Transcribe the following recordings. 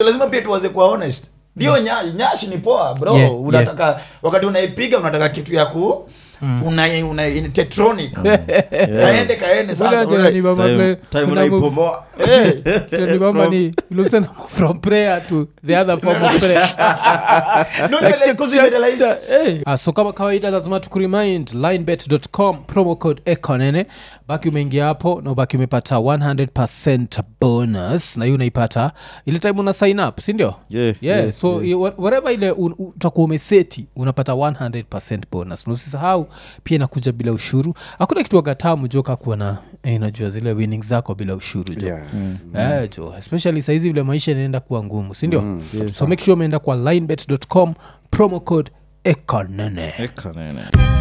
lazima pia tuwaze kuwa honest ndio nya, nyashi ni poa bro Yeah, unataka wakati unaipiga unataka kitu ya ku una, una in tetronic kaende kaende sasa Bwana, una- ni mama Time- play- time kuna move- unaipomoa Eh, Tell me, mama, ni- looks like from prayer to the other form of prayer. no, Like, like, check, cause check, you realize- check, hey. Ah, so kama kawaida lazima tukuremind linebet.com promo code ekonene baki umeingia hapo na ubaki umepata 100 bonus na hiyo unaipata ile time una sign up sindio Yeah, yeah, yeah, so yeah. yeah. whatever ile un- u- utakuwa umeseti unapata 100 bonus na usisahau pia inakuja bila ushuru hakuna kitu wagatamu joka kuwa na eh, najua zile winnings zako bila ushuru jo Yeah. Eh, jo especially saizi vile maisha inaenda kuwa ngumu sindio so make sure umeenda kwa linebet.com promo code ekonene Eka nene.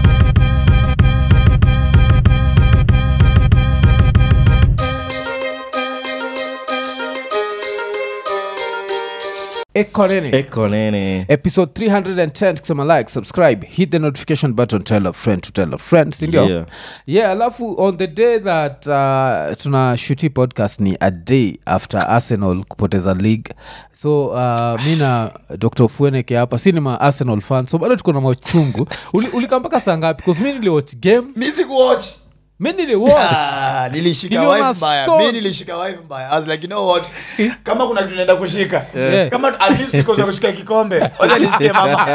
ekonene Eka nene. episode 310 tukisema like subscribe hit the notification button tell a friend to tell a friend sindio Yeah. yeah alafu on the day that uh, tuna shuti podcast ni a day after arsenal kupoteza league so uh, mi na dr fueneke hapa si ni ma arsenal fan so bado tuko na machungu Uli- ulikaa mpaka saa ngapi bcause mi niliwatch game mi sikuwatch mi niliwatch Ah, nilishika Niliona wife mbaya so- mi nilishika wife mbaya I was like you know what kama kuna kitu naenda kushika Yeah. kama at least nikoza kushika kikombe wacha nishike mama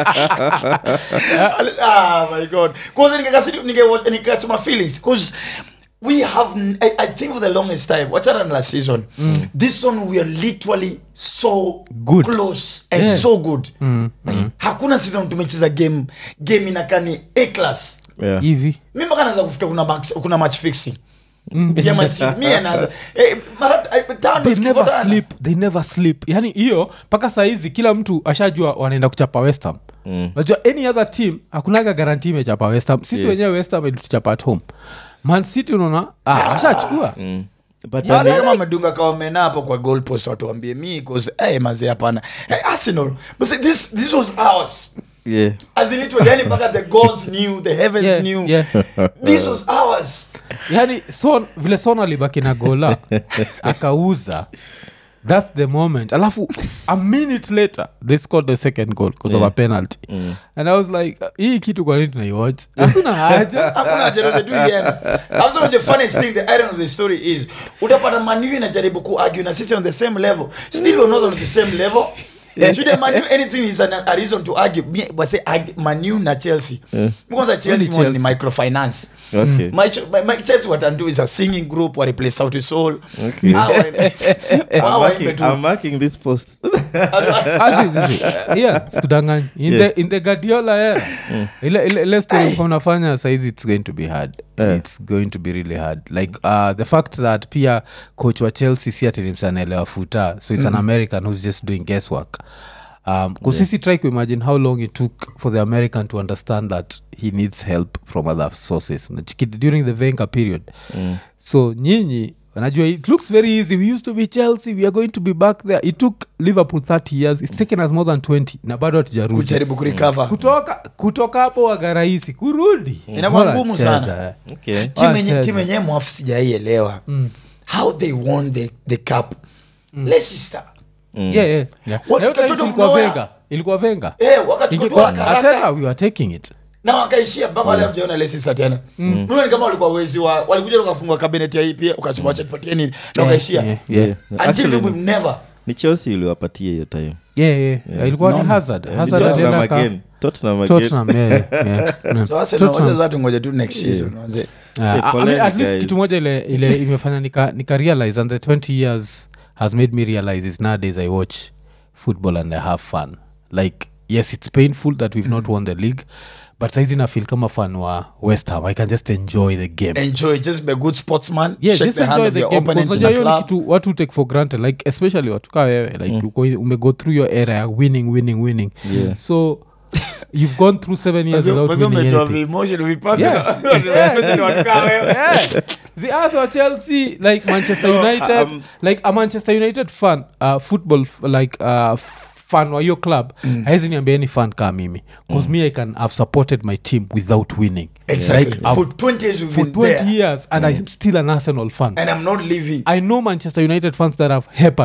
ah my god cause ningekasiri ninge nikachoma feelings cause we have n- I, I think for the longest time wachana na last season this one we are literally so Good. close and Yeah. so good hakuna season tumecheza game game inakani a class Yeah. hivi mi mpaka naanza kufika kuna, max, kuna match fixing ya Man City. Mi anaanza eh, mara eh, tano they never zikifuatana. sleep they never sleep yani hiyo mpaka sahizi kila mtu ashajua wanaenda kuchapa westham Mm. najua any other team hakunaga garanti imechapa westham sisi Yeah. wenyewe westham ilituchapa at home man city unaona ah, washachukua Mm. But Basi then- kama amedunga kaomena hapo kwa goal post watu wambie mi cause eh mazee hapana eh, arsenal but see, this this was ours Yeah. as in literally yani mpaka the gods knew the heavens Yeah, knew yeah. this was ours yani son vile son alibaki na gola akauza thats the moment alafu a minute later they scored the second goal because of a penalty and i was like hii kitu kwa nini tunaiwatch hakuna haja hakuna haja tu ienda also the funniest thing the iron of the story is utapata manu inajaribu kuargue na sisi on the same level still we're not on the same level should manu anything is an, a reason to argue Me- wase argue manu na chelsea kwanza chelsea Only one ni Chelsea. microfinance Okay. my, ch- my, my chelsea watandu is a singing group wa replace sauti soul Okay. Hawa- I'm hawa marking, waimbe tu. I'm marking this post. skudanganyi in, Yeah. the, in the gadiola era ile, ile, ile story mko mnafanya saizi it's going to be hard Yeah. it's going to be really hard like uh, the fact that pia coach wa chelsea si atilimsanaelewa futa so it's an american who's just doing guesswork um, kusisi try kuimagine how long it took for the american to understand that he needs help from other sources Unachiki- during the venga period so nyinyi najua it looks very easy we used to be chelsea we are going to be back there it took liverpool 30 years it's taken us more than 20 na bado hatujarudi kujaribu kurecover kutoka kutoka hapo waga rahisi kurudi Inakuwa Bora ngumu cheza, sana. eh. Okay. timu yenye- Wacheza. timu yenyewe mwafu sijaielewa how they won the, the cup leicester Yeah, yeah, yeah. What Na hiyo time katoto ilikuwa Flower? venga ilikuwa venga eh wakachukua Ilikuwa- haraka haraka. Arteta, we were taking it na wakaishia mpaka wale hatujaona Leicester tena Unaona ni kama walikuwa wezi wa walikuja wakafungua cabinet ya hii pia ukasema acha tupatie nini na wakaishia Yeah, yeah. Yeah. until Actually, we will never ni chelsea iliwapatia hiyo time Yeah, yeah. ilikuwa ni No. hazard Ni hazard Tottenham alienda ka- again. Tottenham again. Tottenham, yeah, yeah, yeah. so Arsenal Tottenham. wacha zatu ngoja tu next season manze Uh, Yeah, I- I mean, poleni, at least guys. kitu moja ile, ile imefanya nika, nika realize and the 20 years has made me realize is nowadays i watch football and i have fun like yes it's painful that we've not won the league but saizi na feel kama fan wa west ham i can just enjoy the game enjoy just be a good sportsman Yeah, shake just the hand enjoy of the your game, opponent because in a unajua hiyo ni club kitu watu take for granted like especially watu kaa wewe like uko in- umego through your era ya winning winning winning Yeah. so you've gone through seven years without winning anything Yeah. Yeah. the us wa chelsea like manchester No, united um, like a manchester united fan uh, football f- like uh, fan wa hiyo club mm. haizi niambia any fan kaa mimi bcause me i can have supported my team without winning exactly Like, I've- for 20 years we've for been 20 there years and i'm still an arsenal fan and i'm not leaving i know manchester united fans that have hepered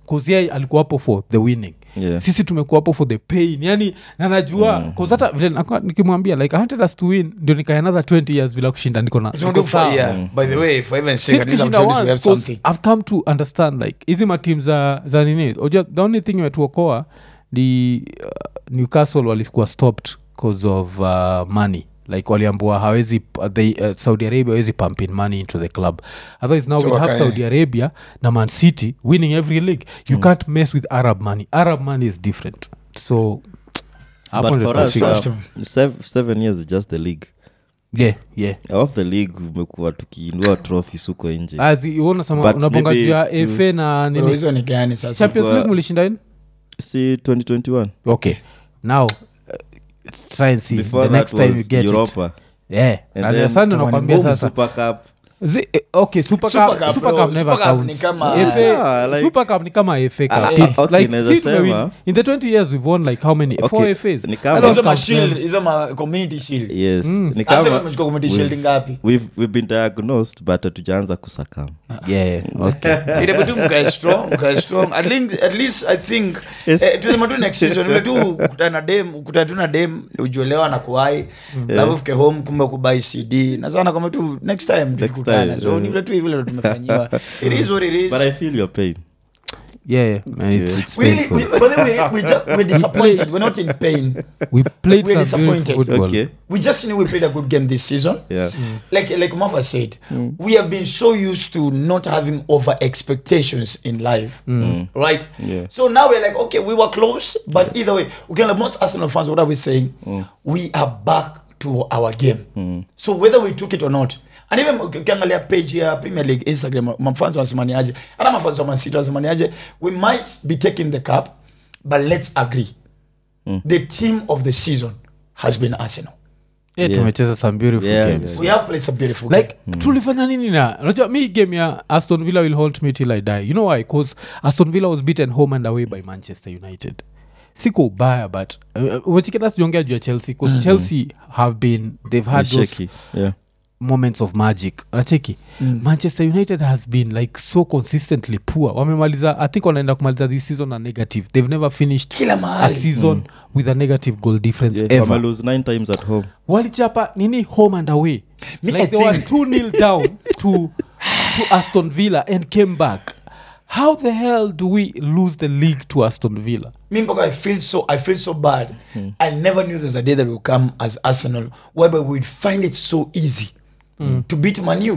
cause yeye alikuwa hapo for the winning Yeah. sisi tumekuwa hapo for the pain yani na najua mm. hata vile nakuwa nikimwambia like I wanted us to win ndio nikaya another 20 years bila kushinda niko na It's not niko good for- sawa. yeah. By the way, for heaven's Si sake, at least I'm tukishinda sure this we once, have 'cause something. I've come to understand like hizi matim za, za nini Unajua, the only thing imetuokoa ni uh, newcastle walikuwa stopped cause of uh, money like waliambua hawezi uh, they, uh, saudi arabia hawezi pump in money into the club otherwise now So we have wakae- saudi arabia na man city winning every league you can't mess with arab money arab money is different so hapo but ndio for us tunafika. Trust uh, sev- seven years is just the league yeah yeah off the league umekuwa tukiindua trophies huko nje As you wanna sema But unabonga maybe juu ya to- fa na Bro, nini hizo ni gani sasa champions Kwa- league mlishinda in si 2021 okay now uh, try and see before the that next time you was get it europa yeah And na then ndio sana Itakuwa ni nakwambia ngumu, sasa super cup Zi, eh, okay super Super cup Cup, super bro. cup never Super Cup ni counts kama- FA Yeah, like- super cup ni kama FA cup Ah, It's okay, like naweza si tumewin- sema- in the 20 years we've won like how many Okay, four FAs ni I kama- don't hizo ma count shield them. hizo ma community shield yes ni Arsenal kama wamechukua community we've- shield ngapi we've, we've been diagnosed but hatujaanza kusakam yeah okay ile tu mkae strong mkae strong at least, at least i think Yes. eh, tusema tu next season ile tu kutana na dem kutana tu na dem ujuelewa na kuwai alafu fike home kumbe kubai cd na sana kama tu next time tukikutana time, so yeah. ni vile tu hivi vile tumefanyiwa it is what it is but i feel your pain yeah yeah man it's, Yeah. it's we really, painful we, but then we, we just, we're disappointed we're not in pain we played we're some beautiful disappointed. football okay we just knew we played a good game this season yeah like like Mafa said, we have been so used to not having over expectations in life, right? Yeah. So now we're like, okay, we were close, but either way, okay. Like most Arsenal fans, what are we saying? We are back to our game. So whether we took it or not. And even uki- ukiangalia page ya premier league instagram mafans wanasemaniaje hata mafans wa mancity wanasemaniaje we might be taking the cup but let's agree the team of the season has been arsenal yeah, Yeah. tumecheza some beautiful Yeah, games yeah. we have played some beautiful like tulifanya nini na unajua mi game ya aston villa will hold me till i die you know why bcause aston villa was beaten home and away by manchester united siko ubaya but uh, umechiketa sijaongea juu ya chelsea bcause chelsea have been they've had It's those shaky yeah moments of magic nacheki mm. manchester united has been like so consistently poor wamemaliza i think wanaenda kumaliza this season na negative they've never finished Kila a mahali. season with a negative goal difference yeah ever wame lose nine times at home walichapa nini home and away Me, like I they were think- two nil down to to aston villa and came back how the hell do we lose the league to aston villa me Mbogo, I feel so I feel so bad. I never knew there's a day that will come as Arsenal whereby we'd find it so easy to beat Manu.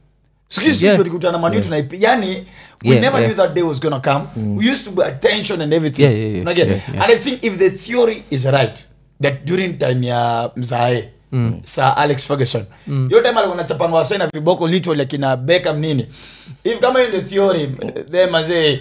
Sikizi Yeah. tulikutana Manu tunaipi. Yani we Yeah, never yeah. knew that day was gonna come. We used to be attention and everything. Yeah, yeah, yeah, Unaget? yeah, yeah. And I think if the theory is right that during time ya Mzae Sir Alex Ferguson hiyo time alikuwa anachapanga wasee na viboko literally akina Beckham nini if kama hiyo ndio theory then mazee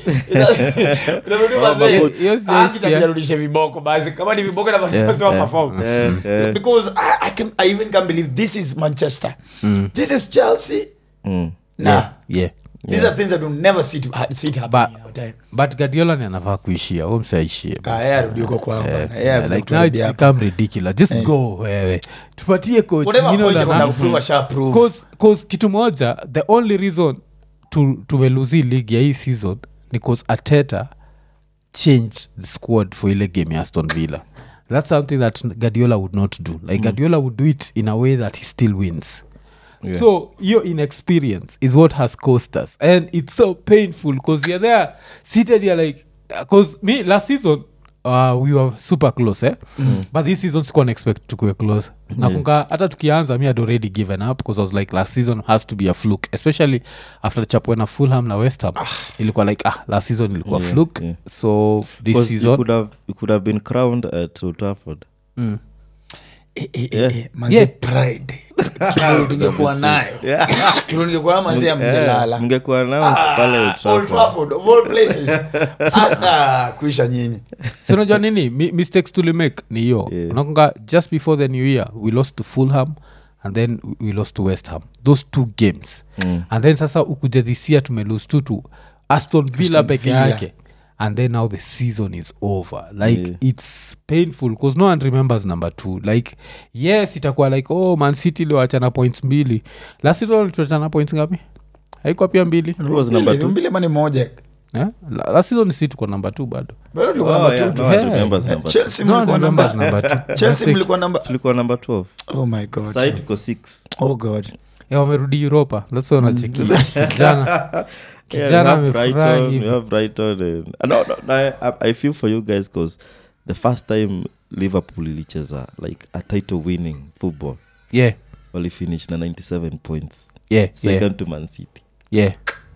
unarudi mazee Hiyo- hiyo sijaisikia. Anzi tabia rudishe viboko basi kama ni viboko Yeah, nafanya yeah. perform yeah, yeah. because I, I can I even can't believe this is Manchester this is Chelsea Mm. nah yeah these are things that will never see, to, ha- see it happen But- in our time but gadiola ni anafaa kuishia u msaishie ah yeye arudi huko kwao bana yeye Yeah, arudi like now it's kutuharibia hapa. become ridiculous just go wewe tupatie coach whatever mwingine point una- kuna kuprove asha prove cause, cause kitu moja the only reason tu- tumeluzi league ya hii season ni cause ateta changed the squad for ile game ya aston villa that's something that gadiola would not do like gadiola would do it in a way that he still wins Yeah. so your inexperience is what has cost us and it's so painful because you're there seated you're like because me last season uh, we were super close eh? mm. but this season sikuwa expect tukue close nakunga hata tukianza mi had already given up because i was like last season has to be a fluke especially after chapwe na fulham na west ham ilikuwa like ah last season ilikuwa Yeah, fluke yeah. so this 'Cause you season could have you could have been crowned at Old Trafford. mm. Eh, eh, eh, Yeah. eh, manze Yeah. pride Kilo tungekuwa nayo Kilo ningekuwa nayo manze Yeah, mngelala mngekuwa announced pale Old Old Trafford. Trafford of all places Ah, kuisha nyinyi Si unajua nini Mi- mistakes tulimake ni hiyo Yeah. unakunga just before the new year we lost to fulham and then we lost to west ham those two games Mm. and then sasa ukuja this year tumelose tu to aston villa Aston peke Villa. yake and then now the season is over like Yeah. it's painful because no one remembers number two like yes itakuwa like oh man city iliwachana points mbili last season tuachana points ngapi haikuwa pia mbili Who was number two? mbili ama ni moja yeah? La- last season si tuko namba t bado Bado tulikuwa Oh, number yeah, two no, tu. I Yeah. remember number two. Chelsea No, mlikuwa the number- numbers number two. Chelsea Last week. mlikuwa number tulikuwa number 12 oh my god sahii tuko 6 oh god Yeah, wamerudi uropa lasonacheki kijana kijana amefurahi hivi. brighton and, no, no, no, I, i feel for you guys because the first time liverpool ilicheza like a title winning football yeah walifinish na 97 points yeah yeah second to man city yeah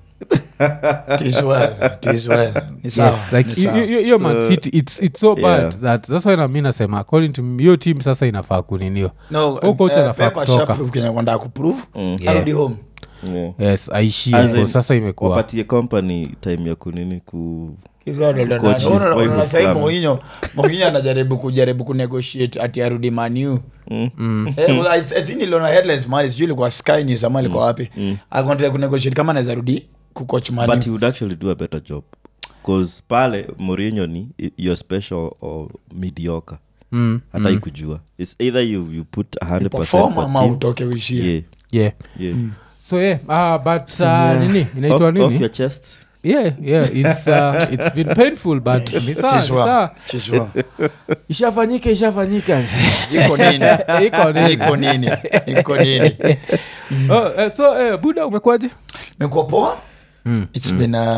It is well, it is well. Ni sawa, yes like ni hiyo- sawa. hiyo hiyo man So, city it's, it's so bad yeah. that that's why nami nasema according to me hiyo team sasa inafaa kuninio No, Huyo coach eh, anafaa Pep kutoka. ashaprove kenye kwenda kuprove Mm. Yeah. arudi home yeah. yes aishie As hivo in, sasa imekuwa wapatie company time ya kunini ku Hizo ndo- ndo- Coach ndo- is unaona- boyhood unaona sahii plan. Mourinho- Mourinho anajaribu kujaribu kunegotiate ati arudi manu mm. iliona headlines mali sijui ilikuwa sky news ama ilikuwa wapi akontea kunegotiate kama anaweza rudi kucoach but manu he would actually do a better job bcause pale Mourinho ni i- you're special or mediocre mm, hata ikujua its either you, you put 100 perform per ama team. utoke uishie yeah, yeah yeah. so yeah uh, but uh, yeah. nini inaitwa off, off nini your chest yeah yeah it's, uh, it's been painful but ni sawa, ni Chiswa, sawa. chiswa. ishafanyika ishafanyika iko nini iko nini iko nini iko nini oh, eh, so eh, buda umekwaje mekuwa poa Mm, its been uh,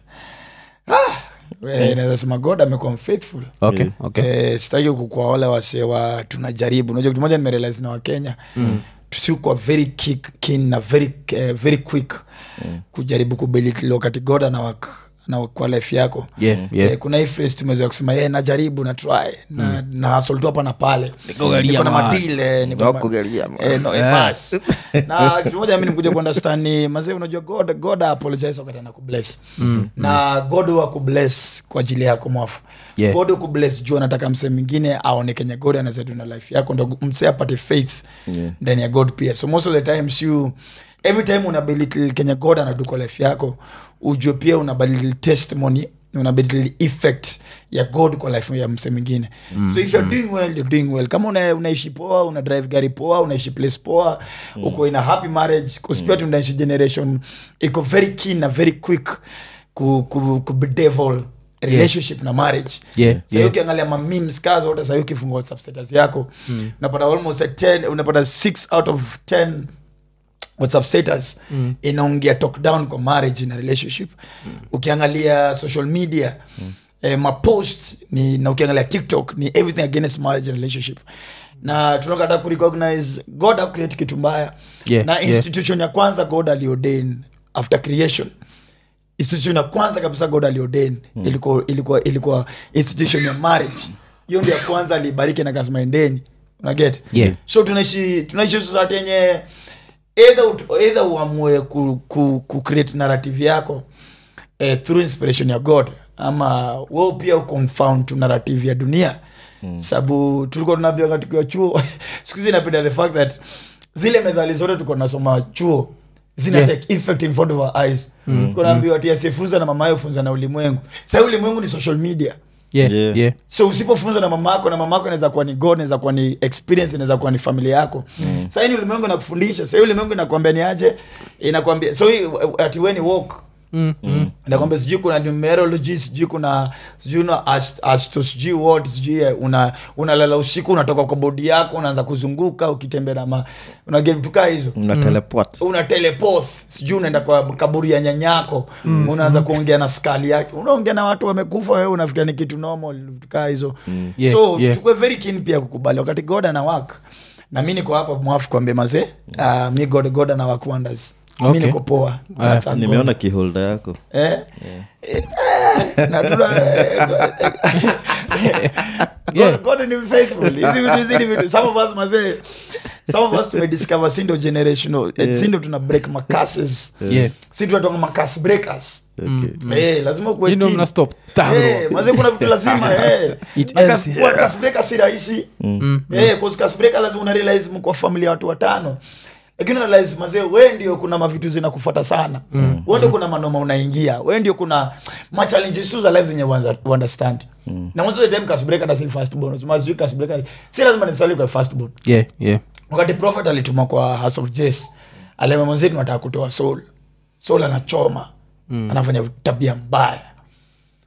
ah, eh, naweza sema god amekuwa mfaithful okay Yeah. okay eh, sitaki kukua wale wasee wa tunajaribu unajua kitu moja nimerealize na wakenya mm. tusikuwa very kick, keen na very, uh, very quick mm. kujaribu kubilitilo kati god anawak na kwa life yako yeah yeah Eh, kuna hii phrase tumezoea kusema ye najaribu na try na, na hustle tu hapa na pale Nikogalia niko na man. madile niko na ma- Nakugalia, man. Eh, no, eh, Yeah. bas. na kitu moja mi nikuja kuunderstand ni mazee unajua god god apologize wakati anakubless na god huwa kubless kwa ajili yako mwafu Yeah. god kubless juu anataka msee mwingine aone kenye god anaweza do na life yako ndo msee apate faith Yeah. ndani ya god pia so most of the times you every time unabadili kenye god anadu kwa life yako ujue pia unabadili testimony unabadili effect ya god kwa life ya mse mwingine mm, so if you're doing well you're doing well kama una, unaishi poa una drive gari poa unaishi place poa mm. uko in a happy marriage kuspia mm. tunaishi generation iko very keen na very quick ku, ku, ku bedevil relationship na marriage Yeah, Sahii yeah. ukiangalia mamemes kaa zote sahii ukifungua whatsapp status yako unapata almost a 10 unapata 6 out of 10 whatsapp status mm. inaongea talk down kwa marriage na relationship mm. ukiangalia social media mm. eh, mapost ni na ukiangalia tiktok ni everything against marriage and relationship na tunakata kurecognize god akucreate kitu mbaya Yeah, na yeah. institution ya kwanza god aliordain after creation institution ya kwanza kabisa god aliordain mm. ilikuwa, ilikuwa, ilikuwa institution ya marriage hiyo ndio ya kwanza alibariki na kasema endeni unaget Yeah. so tunaishi tunaishi society yenye either, ut- either uamue ku, ku, ku create narrative yako eh, through inspiration ya god ama we pia uconfound tu narrative ya dunia mm. sababu tulikuwa tunaambiwa tukiwa chuo siku hizi napenda the fact that zile medhali zote tuko nasoma chuo zina Yeah. take effect in front of our eyes mm. tuko naambiwa ati asiyefunza na mama funza na ulimwengu sahii ulimwengu ni social media yeah Yeah. yeah so usipofunzwa na mama yako na mama yako inaweza kuwa ni god inaweza kuwa ni experience inaweza kuwa ni familia yako mm. sahii ni ulimwengu inakufundisha sahii ulimwengu inakwambia ni aje inakwambia so hii, ati weni walk mm, mm. nakwambia sijui kuna numerology sijui kuna sijui una ast, asto sijui what sijui eh, una unalala usiku unatoka kwa bodi yako unaanza kuzunguka ukitembea na ma unaget vitu kaa hizo una teleport una telepoth sijui unaenda kwa kaburi ya nyanyako mm. unaanza kuongea na skali yake unaongea na watu wamekufa wewe unafikiria ni kitu normal vitu kaa hizo mm. Yeah, so yeah. tukue very keen pia kukubali wakati god ana work na mi niko hapa mwafu kwambie mazee uh, mi god god ana work wonders mi Okay. niko poa Ah, I thank God. nimeona kiholda yako Eh? Eh, na tuna- Yeah. God- God ni faithful. Hizi vitu hizi ni vitu some of us mazee some of us tumediscover sindo generational eh, sindo tuna break macases yeah si tunatonga macas breakers okay. Eh, lazima ukuwe you know keen. mna stop Taro. Eh, mazee kuna vitu lazima eh. It Na ends kas- kuwa cas breaker si rahisi Eh, 'cause cas breaker lazima una realize mko familia ya watu watano lakini una realize mazee we ndio kuna mavitu zinakufuata sana mm. we ndio kuna manoma unaingia we ndio kuna machallenges tu za life zenye uanza- uunderstand na most of the time cas breaker doesn't first born Unasema, sijui cas breaker si lazima nisali kwa first born yeah yeah wakati prophet alituma kwa house of jes alema mwenzeni nataka kutoa soul soul anachoma mm. anafanya tabia mbaya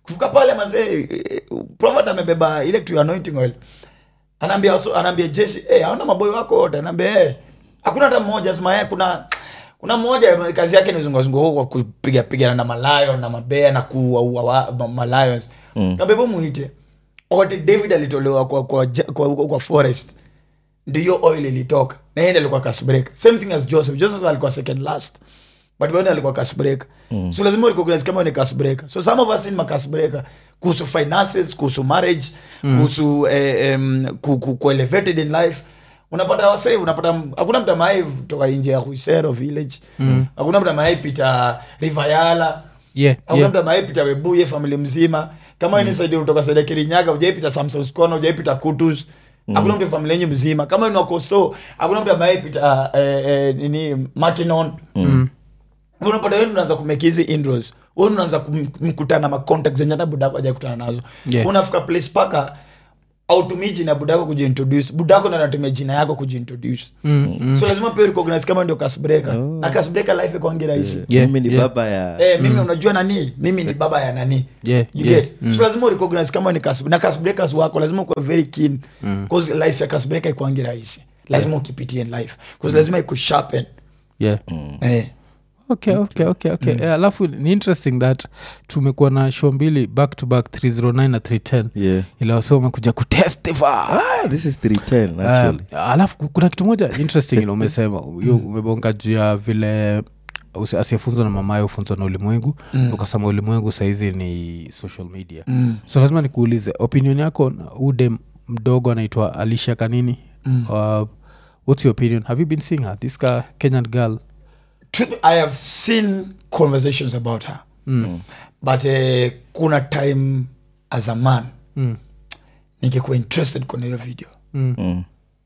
kufika pale mazee eh, prophet amebeba ile to anointing oil anaambia so, anaambia jesi hey, aona maboyo wako wote anaambia hey, hakuna hata mmoja sema hey, kuna kuna mmoja kazi yake ni zungazungu huko kupiga pigana na malayo na mabea na kuua wa- ma- malions mm. kabebo muite wakati david alitolewa kwa, kwa, ja- kwa, kwa, kwa forest ndio hiyo oil ilitoka na yeye ndiye alikuwa kasbreak same thing as joseph joseph alikuwa second last but bwana alikuwa kasbreak mm. so lazima recognize kama ni kasbreak so some of us ni makasbreak kuhusu finances kuhusu marriage mm. kuhusu eh, um, ku, ku, ku elevated in life unapata wasee unapata m- hakuna mtu amai toka nje ya huisero village mm. hakuna mtu amai pita rivayala yeah, hakuna yeah. mtu amaepita webuye famili mzima kama mm. nisaidi kutoka saidi ya kirinyaga ujaipita samsonskona ujaipita kutus hakuna mtu familia yenyu mzima kama ni wakosto hakuna mtu amaepita eh, eh, nini makinon mm. unapata wenu unaanza kumeki hizi indros wenu unaanza kum- mkutana macontact zenye hata budako ajakutana nazo Yeah. unafika place paka autumii jina ya budako kujiintroduce budako ndo anatumia jina yako kujiintroduce Mm, mm. so lazima pia recognize kama ndio kasbreka na kasbreka life ikwangi rahisi Yeah, mimi ni yeah. baba ya Eh, mimi unajua nani mimi ni baba ya nani Yeah, you yeah, get so lazima urecognize kama ni kas na kasbreakers wako lazima ukuwe very keen cause life ya kasbreaker ikwangi rahisi lazima ukipitie in life cause lazima ikusharpen yeah. eh. okay okay okay okay Eh, alafu ni interesting that tumekuwa na show mbili back to back 309 na 310 yeah. ila wase wamekuja kutestify ah, this is 310 actually Um, alafu ku- kuna kitu moja interesting ile umesema hiyo umebonga juu ya vile usi- asiyefunzwa na mamaye hufunzwa na ulimwengu mm. ukasema ulimwengu sahizi ni social media mm. so lazima nikuulize opinion yako na ude mdogo anaitwa alisha kanini mm. uh, what's your opinion have you been seeing her this ka kenyan girl Truth, i have seen conversations about her mm. but eh, kuna time as a man Mm. nikikuwa interested kwenye hiyo video Mm. mm.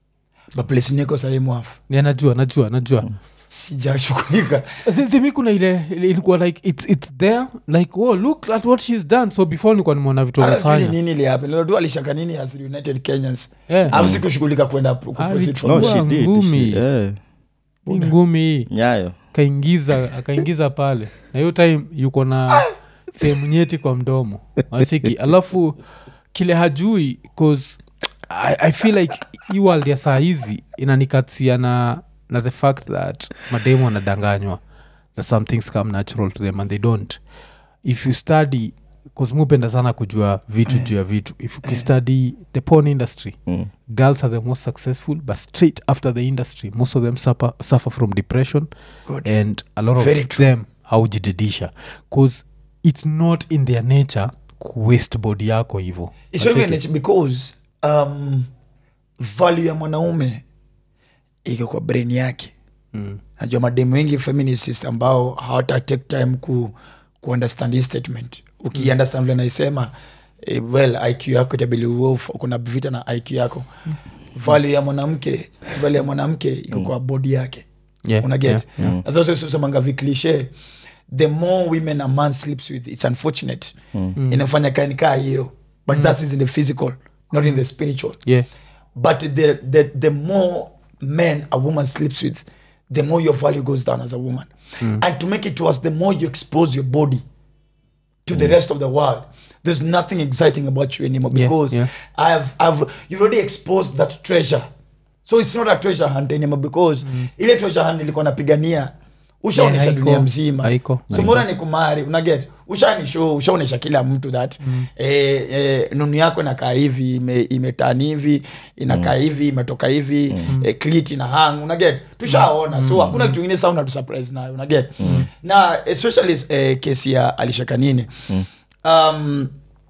but place niko sahii mwafu Yeah, najua najua najua sijashughulika Zi- zimi kuna ile ile ilikuwa like it's, it's there like oh, look at what she's done so before nilikuwa nimeona vitu Hata sijui ni amefanya nini ilihappen Lilo tu alishaka nini as united kenyans Yeah. alafu sikushughulika kwenda ku- kuproceed from no Chukua she did ngumi. she, eh, Hii ngumi hii nyayo kaingiza akaingiza pale na hiyo time yuko na sehemu nyeti kwa mdomo wasiki alafu kile hajui cause I, i feel like hii world ya saa hizi inanikatia na, na the fact that mademu wanadanganywa that some things come natural to them and they don't if you study cause mupenda sana kujua vitu juu ya vitu if ukistudy the porn industry mm. girls are the most successful but straight after the industry most of them suffer, suffer from depression Good. and a lot Very of true. them haujididisha bcause it's not in their nature kuwaste body yako hivo It's not even nature because um, value ya mwanaume iko kwa brain yake mm. najua mademu wengi feminists ambao hawata take time ku, ku understand hii statement ukiunderstand vile naisema eh, well iq yako itabili uwe uf- kuna vita na iq yako value ya mwanamke value ya mwanamke iko kwa body yake yeah, unaget yeah, yeah. yeah. nazosemanga vicliche the more women a man sleeps with it's unfortunate mm. inafanya kanikaa hero but mm. that is in the physical not in the spiritual yeah. but the, the, the more men a woman sleeps with the more your value goes down as a woman and to make it worse the more you expose your body to the rest of the world there's nothing exciting about you anymore Yeah, because yeah. I've, I've you've already exposed that treasure so it's not a treasure hunt anymore because ile treasure hunt ilikuwa napigania ushaonesha Yeah, haiko. dunia mzima Haiko. so Haiko. mbona ni kumari unaget ushanisho ushaonesha kila mtu that mm. eh, eh, nunu yako inakaa hivi ime- imetani hivi inakaa hivi imetoka hivi mm. eh, clit ina hang unaget tushaona so hakuna kitu ingine saa unatusurprise nayo unaget na especially eh, kesi ya alishakanini um,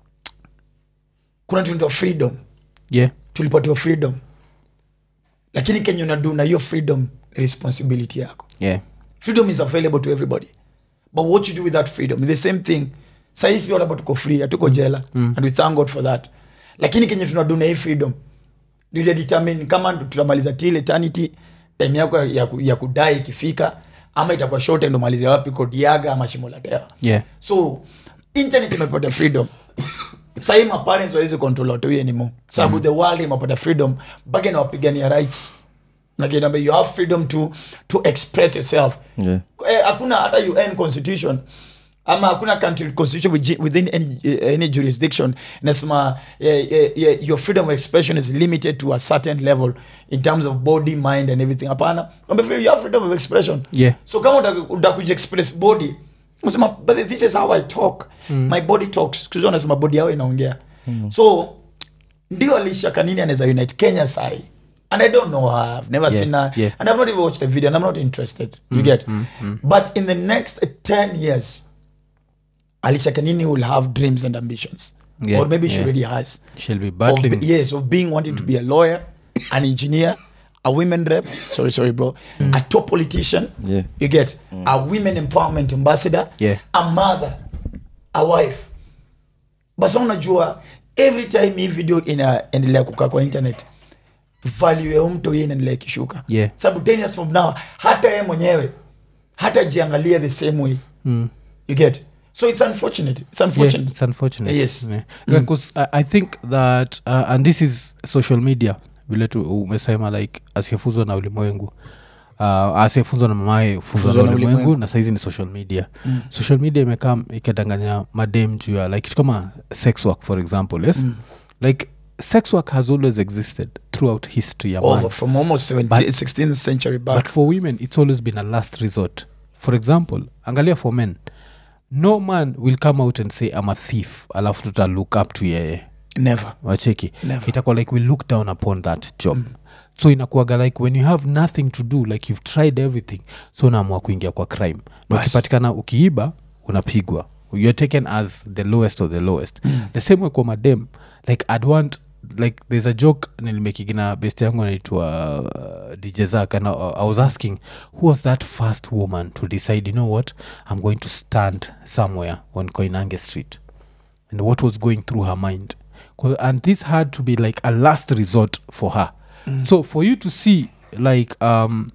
kuna tunaitwa freedom yeah. tulipatiwa freedom lakini kenye unadu na hiyo freedom ni responsibility yako yeah. freedom is available to everybody but what you do with that freedom is the same thing sahisi whatever tuko free hatuko jela and we thank god for that lakini kenye tunadu na hii freedom ndio determine kama tutamaliza till eternity time yako ya, ya, ku- ya kudai ikifika ama itakuwa short ndo malize wapi kodiaga ama shimo la tewa yeah. so internet imepata freedom sahii maparents wawezi control watu hii anymore sababu mm. the world imepata freedom mpaka inawapigania rights nakinamba you have freedom to, to express yourself yeah. Eh, hakuna hata un constitution ama hakuna country constitution wiji- within any, eh, any jurisdiction inasema eh, eh, eh, your freedom of expression is limited to a certain level in terms of body mind and everything hapana Kwamba free- you have freedom of expression Yeah. so kama uta- utakuja express body unasema but this is how i talk my body talks Siku hizi wanasema body yao inaongea so ndio alisha kanini anaweza unite kenya sai and i don't know her i've never Yeah, seen her yeah. and i've not even watched the video and i'm not interested you get but in the next 10 years alisha kanini will have dreams and ambitions Yeah, or maybe she yeah. already has she'll be of, battling be- yes of being wanting to be a lawyer an engineer a women rep sorry sorry bro a top politician Yeah. you get a women empowerment ambassador Yeah. a mother a wife basa unajua every time hii video inaendelea kukaa kwa internet value ya mtu hii inaendelea ikishuka Yeah. sababu 10 years from now hata yeye mwenyewe hata jiangalia the same way Mm. you get so it's unfortunate it's Yeah, unfortunate it's unfortunate Yes. yeah. because I, i think that uh, and this is social media vile tu umesema like asiyefunzwa na ulimwengu uh, asiyefunzwa na mamaye funzwa na na ulimwengu ulimwengu. na saizi ni social media mm. social media imekaa ikadanganya madem juu ya like kitu kama sex work for example yes mm. like sex work has always existed throughout history ya man. over from almost 17, But- 16th century back but for women it's always been a last resort for example angalia for men no man will come out and say i'm a thief alafu tuta look up to yeye never wacheki Never. itakuwa like we look down upon that job mm. so inakuaga like when you have nothing to do like you've tried everything so unaamua kuingia kwa crime na Bas. ukipatikana ukiiba unapigwa you're taken as the lowest of the lowest mm. the same way kwa madem like i'd want like there's a joke nilimekigina best yangu anaitwa uh, dj zak and I, i was asking who was that first woman to decide you know what i'm going to stand somewhere on koinange street and what was going through her mind 'Cause- and this had to be like a last resort for her mm. so for you to see like um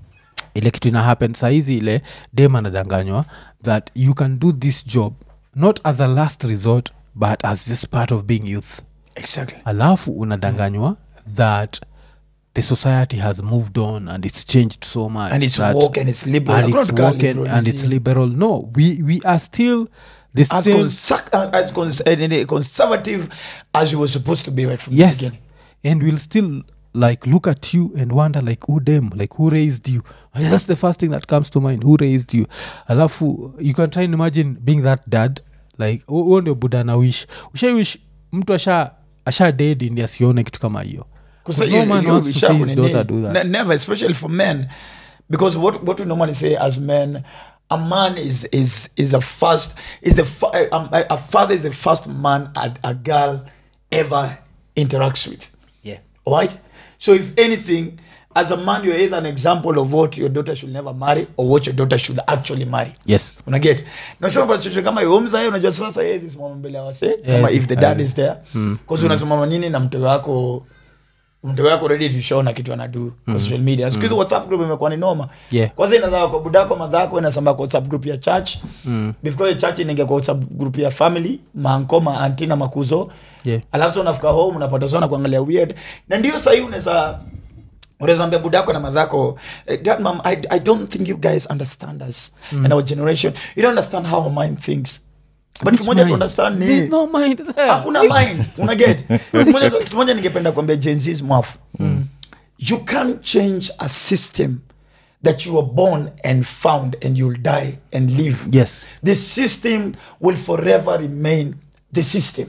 ile kitu ina happen saizi ile dem anadanganywa that you can do this job not as a last resort but as just part of being youth exactly alafu unadanganywa that the society has moved on and it's changed so much and it's that- woke and it's liberal and Hakuna it's kitu kama woken liberal and hizi. it's liberal no we we are still the as, same consac- uh, as cons- uh, uh, conservative as you were supposed to be right from the yes beginning and we'll still like look at you and wonder like who them like who raised you And that's the first thing that comes to mind who raised you alafu you can try and imagine being that dad like hu- huo ndio buda na wish ushaiwish mtu asha asha dedi ndi asione kitu kama hiyo Because no you- man you- wants you to sharp see his on daughter the knee. do that Ne- never especially for men because what what we normally say as men a man is is is a first is the fa- um, a, a father is the first man a, a girl ever interacts with yeah right so if anything as a man you're either an example of what your daughter should never marry or what your daughter should actually marry yes unaget nachopasichosho kama yomzae unajua sasa yezi simama mbele ya wase kama Yes, if the dad eh, is there bcause unasimama nini na mtego wako mtego wako ready to show na kitu anadu kwa social media siku hizi whatsapp group imekuwa ni noma Yeah. kwanza inazaa kwa budako madhako inasamba kwa whatsapp group ya church before church inaingia kwa whatsapp group ya family maanko maanti na makuzo Yeah. alafu sa unafika home unapata sana kuangalia weird na ndio sahii unaweza unaweza ambia budako na madhako eh, dad mom I, i don't think you guys understand us and our generation you don't understand how our mind thinks but Which kimoja to mind? understand There's ni no mind there. hakuna mind unaget kimoja kimoja ningependa kuambia jenzis mwafu you can't change a system that you were born and found and you'll die and live yes the system will forever remain the system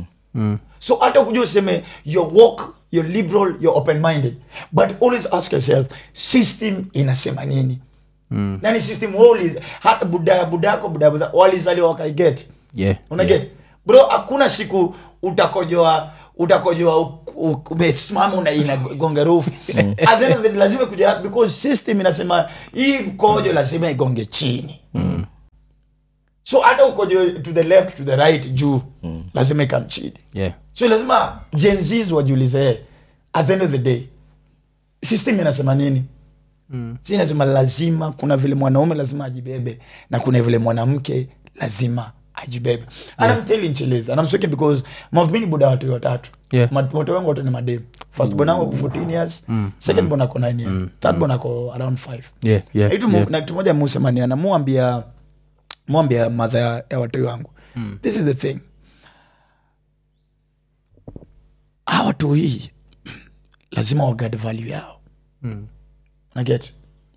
so hata kuja useme your walk you're liberal you're open minded but always ask yourself system inasema nini mm. nani system wali hata budaya budako budaya buda walizaliwa wakaiget yeah unaget bro hakuna siku utakojoa utakojoa u- u- umesimama una inagonga rufu at the end of the day lazima kuja because system inasema hii mkojo lazima igonge chini so hata ukojo to the left to the right juu lazima ikam chini yeah so lazima jenzis wajiulize "Eh, at the end of the day system inasema nini mm. si inasema lazima kuna vile mwanaume lazima ajibebe na kuna vile mwanamke lazima ajibebe and I'm telling Chileza, and I'm speaking because mavmini buda watu watatu Yeah. Ma- watu wangu wote ni madem first born wangu ako 14 years second born ako 9 years third born ako around 5 yeah yeah, Itu mu- yeah. na kitu moja musemania namuambia mwambia madha ya, ya watoi wangu this is the thing hawa watoi lazima wagad value yao Mm. naget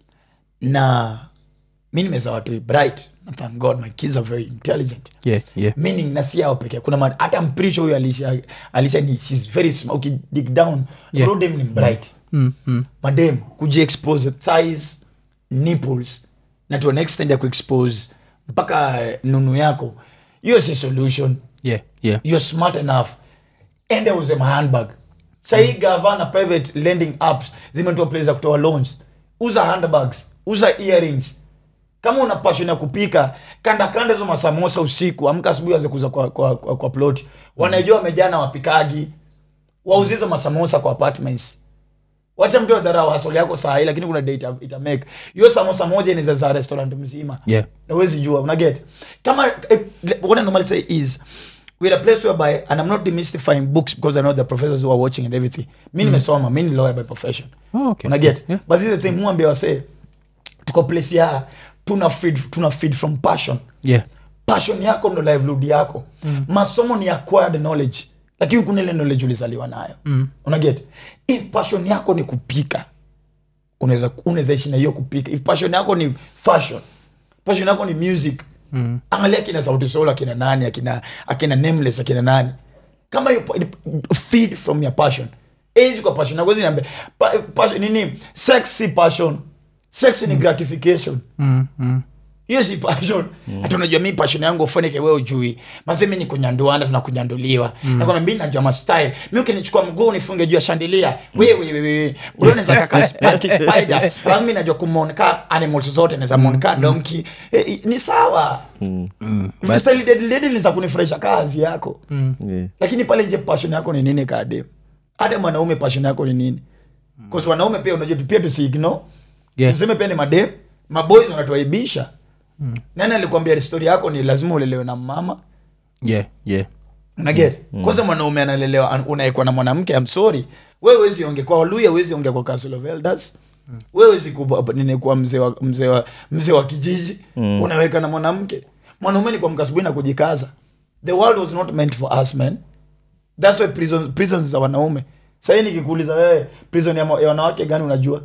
na mi nimeza watoi bright na thank god my kids are very intelligent yeah yeah meaning na si yao pekee kuna ma- hata mpricho huyo alisha alisha ni shes very smart ukidig down Yeah. rodem ni bright mm, mm. madem kujiexpose thighs nipples na to an extent ya kuexpose mpaka eh, nunu yako hiyo si solution yeah yeah you're smart enough ende uze mahandbag sahii gava na private lending apps zimetoa place za kutoa loans uza handbags uza earrings kama una passion ya kupika kanda kanda hizo masamosa usiku amka asubuhi anze kuuza kwa, kwa, kwa, kwa plot wanaijua wamejaa na wapikagi wauze hizo masamosa kwa apartments wacha mtu adharau hasoli yako saa hii lakini kuna data itamake hiyo samosa moja inaweza za restaurant mzima yeah na huwezi jua unaget kama eh, what I normally say is we're a place whereby and I'm not demystifying books because I know the professors who are watching and everything mi nimesoma mi ni lawyer by profession oh, okay unaget yeah but this is the thing muambia wase tuko place ya tuna feed, tuna feed from passion yeah passion yako ndo livelihood yako mm. masomo ni acquired knowledge lakini kuna ile knowledge ulizaliwa nayo mm. unaget if passion yako ni kupika unaweza unaweza ishi na hiyo kupika if passion yako ni fashion passion yako ni music mm. angalia akina sauti sol akina nani akina akina nameless akina nani kama hiyo pa- feed from your passion age kwa passion nagozi niambia pa, passion nini sex si passion sex ni gratification mm, mm. hiyo si passion hata unajua mi passion yangu ufanike we ujui mazemi ni kunyanduana tunakunyanduliwa mm. nakwambia mi najua mastyle mi ukinichukua mguu unifunge juu ya shandilia wewewewe unaweza kaka spaki spider alafu mi najua kumonka animals zote naweza monka donki eh, eh, ni sawa but- style dead lady niza kunifurahisha kazi yako Yeah. lakini pale nje passion yako ni nini kade hata mwanaume passion yako ni nini bcause wanaume pia unajua tu- pia tusiigno Yeah. tuseme pia ni madem maboys wanatuaibisha nani alikwambia stori yako ni lazima ulelewe na mama yeah yeah unaget kwanza mwanaume analelewa an- unaekwa na mwanamke amsori we wezi onge kwa waluya wezi onge kwa council of elders we wezi kuwa- nini kuwa mzee wa, mzee wa, mzee wa kijiji unaweka na mwanamke mwanaume ni kuamka asubuhi na kujikaza the world was not meant for us man thats why prisons, prisons za wanaume sahii nikikuuliza wewe prison ya, ma- ya wanawake gani unajua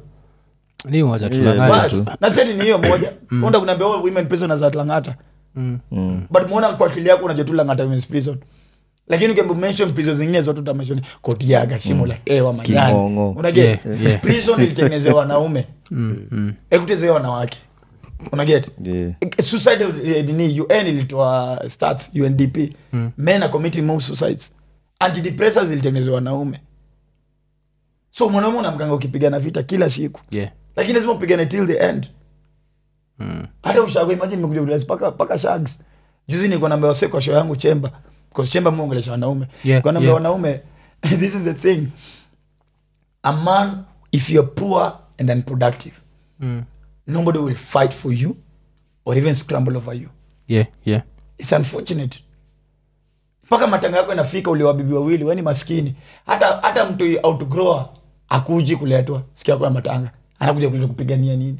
ni moja Yeah, tulangani bas tu na seti ni hiyo moja unda kunaambia all women prisoners at langata Mm. Mm. but muona kwa akili yako unajua tu langata women's prison lakini ukembu mention prison zingine zote utameshoni kodiaga shimo la tewa manyani King'ong'o. unaget Yeah, yeah. prison ilitengenezewa wanaume Mm, mm. ekutezewa wanawake unaget Yeah. suicide eh, nini un ilitoa stats undp men are committing more suicides antidepressants ilitengenezewa wanaume so mwanaume unamkanga ukipigana vita kila siku yeah lakini lazima upigane till the end Mm. hata ushago imagine nimekuja kurealize paka paka shags juzi nilikuwa naambia wase kwa show yangu chemba because chemba muongelesha wanaume Yeah, kwa naambia yeah. wanaume this is the thing a man if you're poor and unproductive Mm. nobody will fight for you or even scramble over you yeah yeah its unfortunate mpaka matanga yako inafika uliwa bibi wawili weni maskini hata hata mtu outgrower akuji kuletwa siku yako ya matanga anakuja kuleta kupigania nini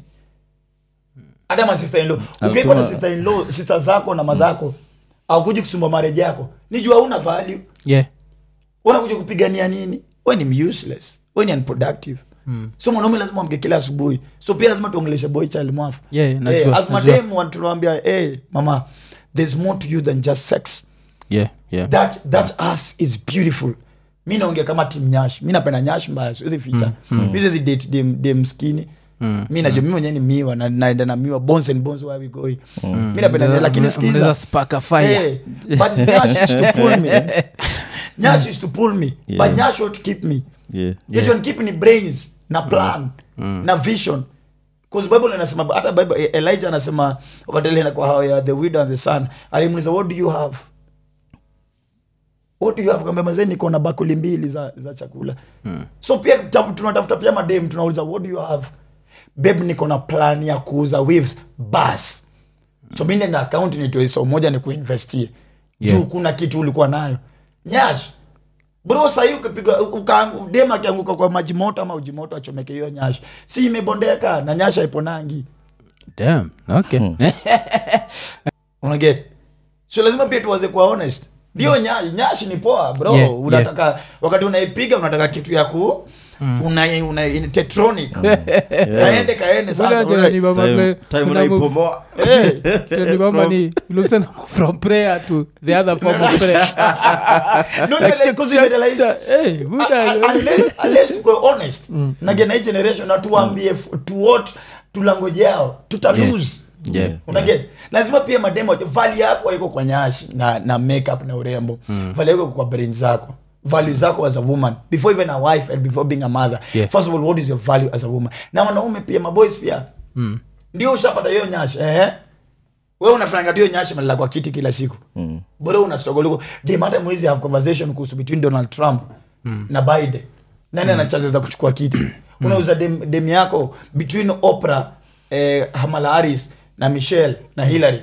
hata masista inlo ukiwa na Alitoa- sister in law sister zako na madhako akuji kusumba marriage yako ni jua una value yeah unakuja kupigania nini we ni useless we ni unproductive Mm. so mwanaume lazima amke kila asubuhi so pia lazima tuongeleshe boy child mwafu Yeah, hey, najua, as najua. madem tunawambia hey, mama there's more to you than just sex yeah yeah that that ass is beautiful mi naongea kama tim nyash mi napenda nyash mbaya siwezi ficha mi siwezi date dem, dem skini Mm, mi najua mi mwenyewe ni miwa na naenda na miwa bones and bones where we going mi napenda Mnaweza- lakini mnaweza skiza spark a fire Hey, but Nyash used to pull me. Nyash used to pull me, Yeah. but Nyash would keep me. Yeah. Get on keep ni brains na plan na vision. Because Bible inasema hata Bible eh, Elijah anasema wakati ile kwa hao ya the widow and the son, alimuuliza what do you have? What do you have? Kamba mazeni niko na bakuli mbili za za chakula. So pia ta- tunatafuta pia madem tunauliza what do you have? Babe niko na plan ya kuuza weaves bas. So mimi nina account nitoe so moja ni kuinvestie. Yeah. Juu kuna kitu ulikuwa nayo. Nyash. Bro sahii ukipiga ukaangu- dem akianguka kwa maji moto ama uji moto achomeke hiyo nyash. Si imebondeka na nyasha iponangi. damn okay unaget so lazima pia tuwaze kuwa honest ndio nya, nyashi ni poa bro Yeah, unataka wakati unaipiga unataka kitu ya ku una, una, in tetronic kaende kaende sasa Buda unaona- ni mama Time- vile- time kuna move- unaipomoa Eh, ni mama ni ilikuwa na move from prayer to the other form of prayer no, Like, like, because we realize- cha- hey, Buda, unless unless tuko honest nagena hii generation na tuambie f- to what tulangoje yao tuta Yeah. lose Yeah. unaget lazima pia mademo vali yako haiko kwa nyashi na, na makeup na urembo vali yako iko kwa brain zako value zako as a woman before even a wife and before being a mother Yeah. first of all what is your value as a woman na wanaume pia maboys pia Mm. ndio ushapata hiyo nyashi eh wewe unafanya hiyo nyashi malala kwa kiti kila siku Mm. bora una struggle huko dem hata mwezi have conversation kuhusu between Donald Trump na Biden nani ana chances za kuchukua kiti unauza dem, dem yako between Oprah eh, Kamala Harris na Michelle na Hillary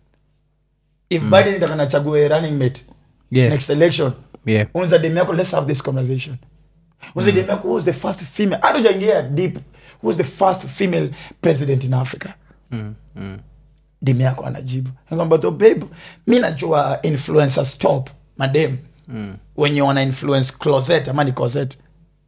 if Biden ndaka nachague running mate Yeah. next election Yeah. unauza dem yako let's have this conversation unauza dem yako who was the first female hata hujaingia deep who was the first female president in Africa Mm. Mm. dem yako anajibu kwamba to babe mi najua influencers top madem Mm. wenye wana influence closet ama ni closet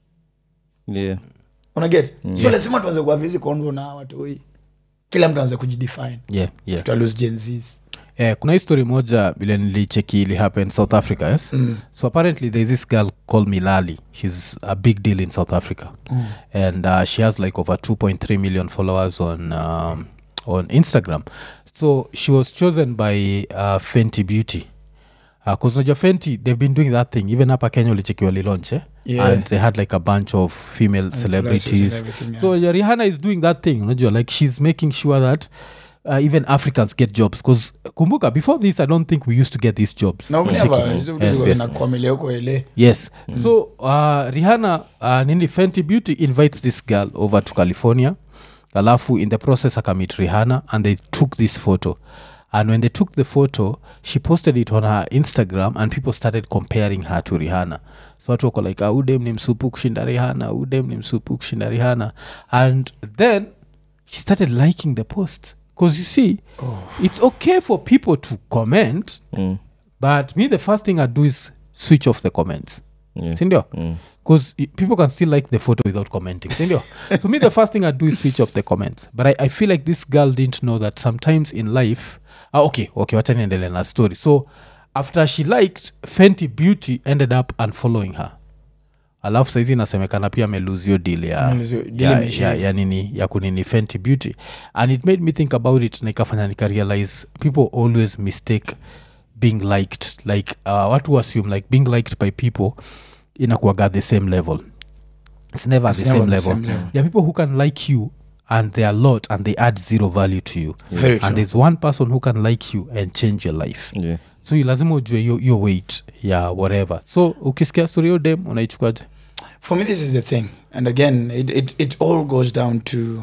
Yeah. unaget so lazima tuanze kuavizi convo na watu hii kila mtu anze kujidefine Yeah, yeah. tuta lose Gen Zs. Eh, kuna histori moja vile nilicheki ili happen south africa yes Mm. so apparently there's this girl called milali she's a big deal in south africa and uh, she has like over 2.3 million followers on um, on instagram so she was chosen by uh, fenty beauty bcause najua fenty they've been doing that thing even hapa kenya ulichekiwa lilaunch eh? Yeah. and they had like a bunch of female and celebrities everything, yeah. so yeah, rihanna is doing that thing unajua like she's making sure that uh, even africans get jobs because kumbuka before this i don't think we used to get these jobs na Unacheki? unever hizo vitu Yes, ziko yes. zinakwamilia huko ele yes so uh, rihanna uh, nini fenty beauty invites this girl over to california alafu in the process akamit rihanna and they took this photo and when they took the photo she posted it on her instagram and people started comparing her to rihanna so watu wako like ah, udem ni msupu kushinda rihanna udem ni msupu kushinda rihanna and then she started liking the post because you see it's okay for people to comment Mm. but me the first thing i do is switch off the comments Yeah. sindio Mm. because people can still like the photo without commenting sindio so me the first thing i do is switch off the comments but I, i feel like this girl didn't know that sometimes in life ah, okay okay wacha niendelee na story so after she liked fenty beauty ended up unfollowing her alafu saizi inasemekana pia ameluzio deal ya, Amelose- deal ya, imeisha. ya, ya nini ya kunini fenty beauty and it made me think about it na ikafanya nikarealize people always mistake being liked like uh, watu assume like being liked by people inakuaga the same level it's never It's the never same the level same level. there are people who can like you and they are a lot and they add zero value to you Very and true. there's one person who can like you and change your life Yeah. so you lazima ujue yo, yo weight ya whatever so ukisikia story yo dem unaichukuaje for me this is the thing and again it, it, it all goes down to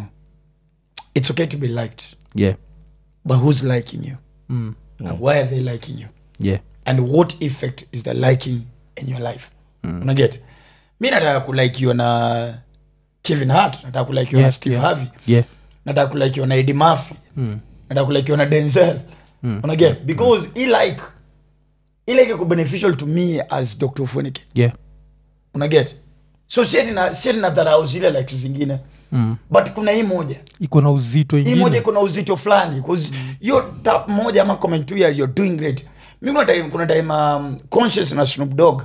it's okay to be liked yeah but who's liking you mm. and why are they liking you yeah and what effect is the liking in your life mm. unaget mi nataka kulaikiwa na kevin hart nataka kulaikiwa Yeah, na steve yeah. harvey yeah nataka kulaikiwa na edi murphy mm. nataka kulaikiwa na denzel Mm. unaget because i like i like iko beneficial to me as dr funike yeah unaget so sieti na sieti na dharau zile likes zingine mm. but kuna hii moja iko na uzito hii moja ingine iko na uzito fulani bcause hiyo tap moja ama comment tu ya you're doing great mi kuna time, kuna time um, conscious na snoop dog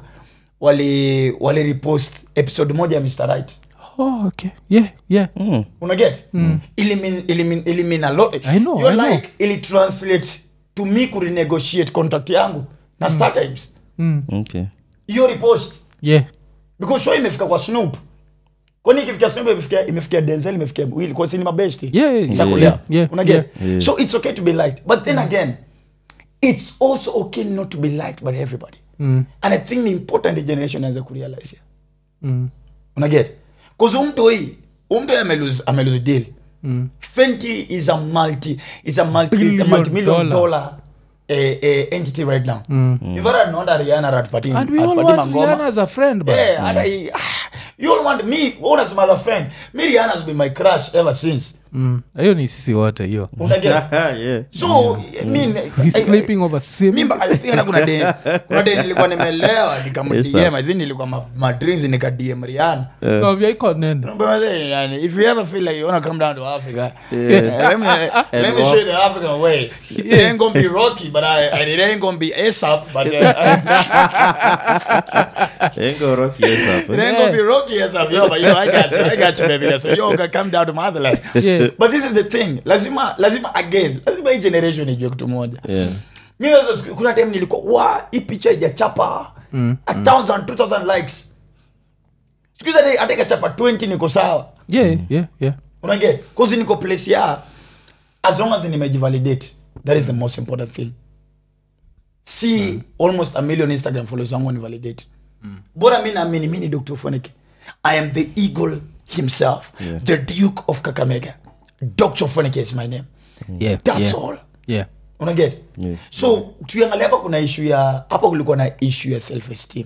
wali wali repost episode moja ya mr right oh, okay yeah yeah Mm. unaget mm. ilimin, ilimin, ilimin a lot I know, Your I know. like ili translate to me kurenegotiate contract yangu na star times mm. Okay. hiyo repost yeah because show imefika kwa snoop kwani ikifikia snoop imefikia imefikia denzel imefikia will kwa sini mabesti Yeah, yeah, Isakulea. yeah, yeah, Unaget? yeah. Yeah. so it's okay to be liked but then again it's also okay not to be liked by everybody mm. and i think the important the generation anza kurealize here Mm. unaget bcause umtu hii umtu amelose amelose deal Mm. fenty is a multi is a multi Billion a multi-million dollar. dollar eh, eh, entity right now Mm. in fact anaona rihanna atupati and we all atupati want mangoma. Rihanna as a friend but Yeah, hata hii- ah, you all want me unasema as a friend me rihanna has been my crush ever since Mm. hiyo ni sisi wote hiyo Unaget? yeah. so I mean, He's I- sleeping over sim mimba I think hata kuna day kuna day nilikuwa nimelewa nikam Yes, sir. DM I think nilikuwa ma, ma drinks nika DM Rihanna Kawambia iko nene Naomba wazee, yani, if you ever feel like you wanna come down to Africa, Yeah. uh, let me let me walk. show you the African way. It ain't gonna be rocky, but I, and it ain't gonna be ASAP, but uh, Ain't gonna rock you up, it eh? ain't gonna be rocky ASAP. Yo, but you know, I got you, I got you, baby. So yo, gonna come down to motherland. Yeah. But this is the thing. Lazima, lazima again, lazima hii generation ijue kitu moja. Yeah. mi nazo siku- kuna time nilikuwa wa hii picha ijachapa a thousand two thousand likes siku hizi hata- hata ikachapa 20 niko sawa yeah yeah yeah unaget cause niko place ya as long as nimejivalidate that is the most important thing see almost a million instagram followers wangu nivalidate bora mi naamini mi ni dr fonike i am the eagle himself the duke of kakamega dr fonike is my name yeah that's yeah. all yeah unaget Yeah. so tuiangalia hapa kuna ishu ya hapa kulikuwa na ishu ya self esteem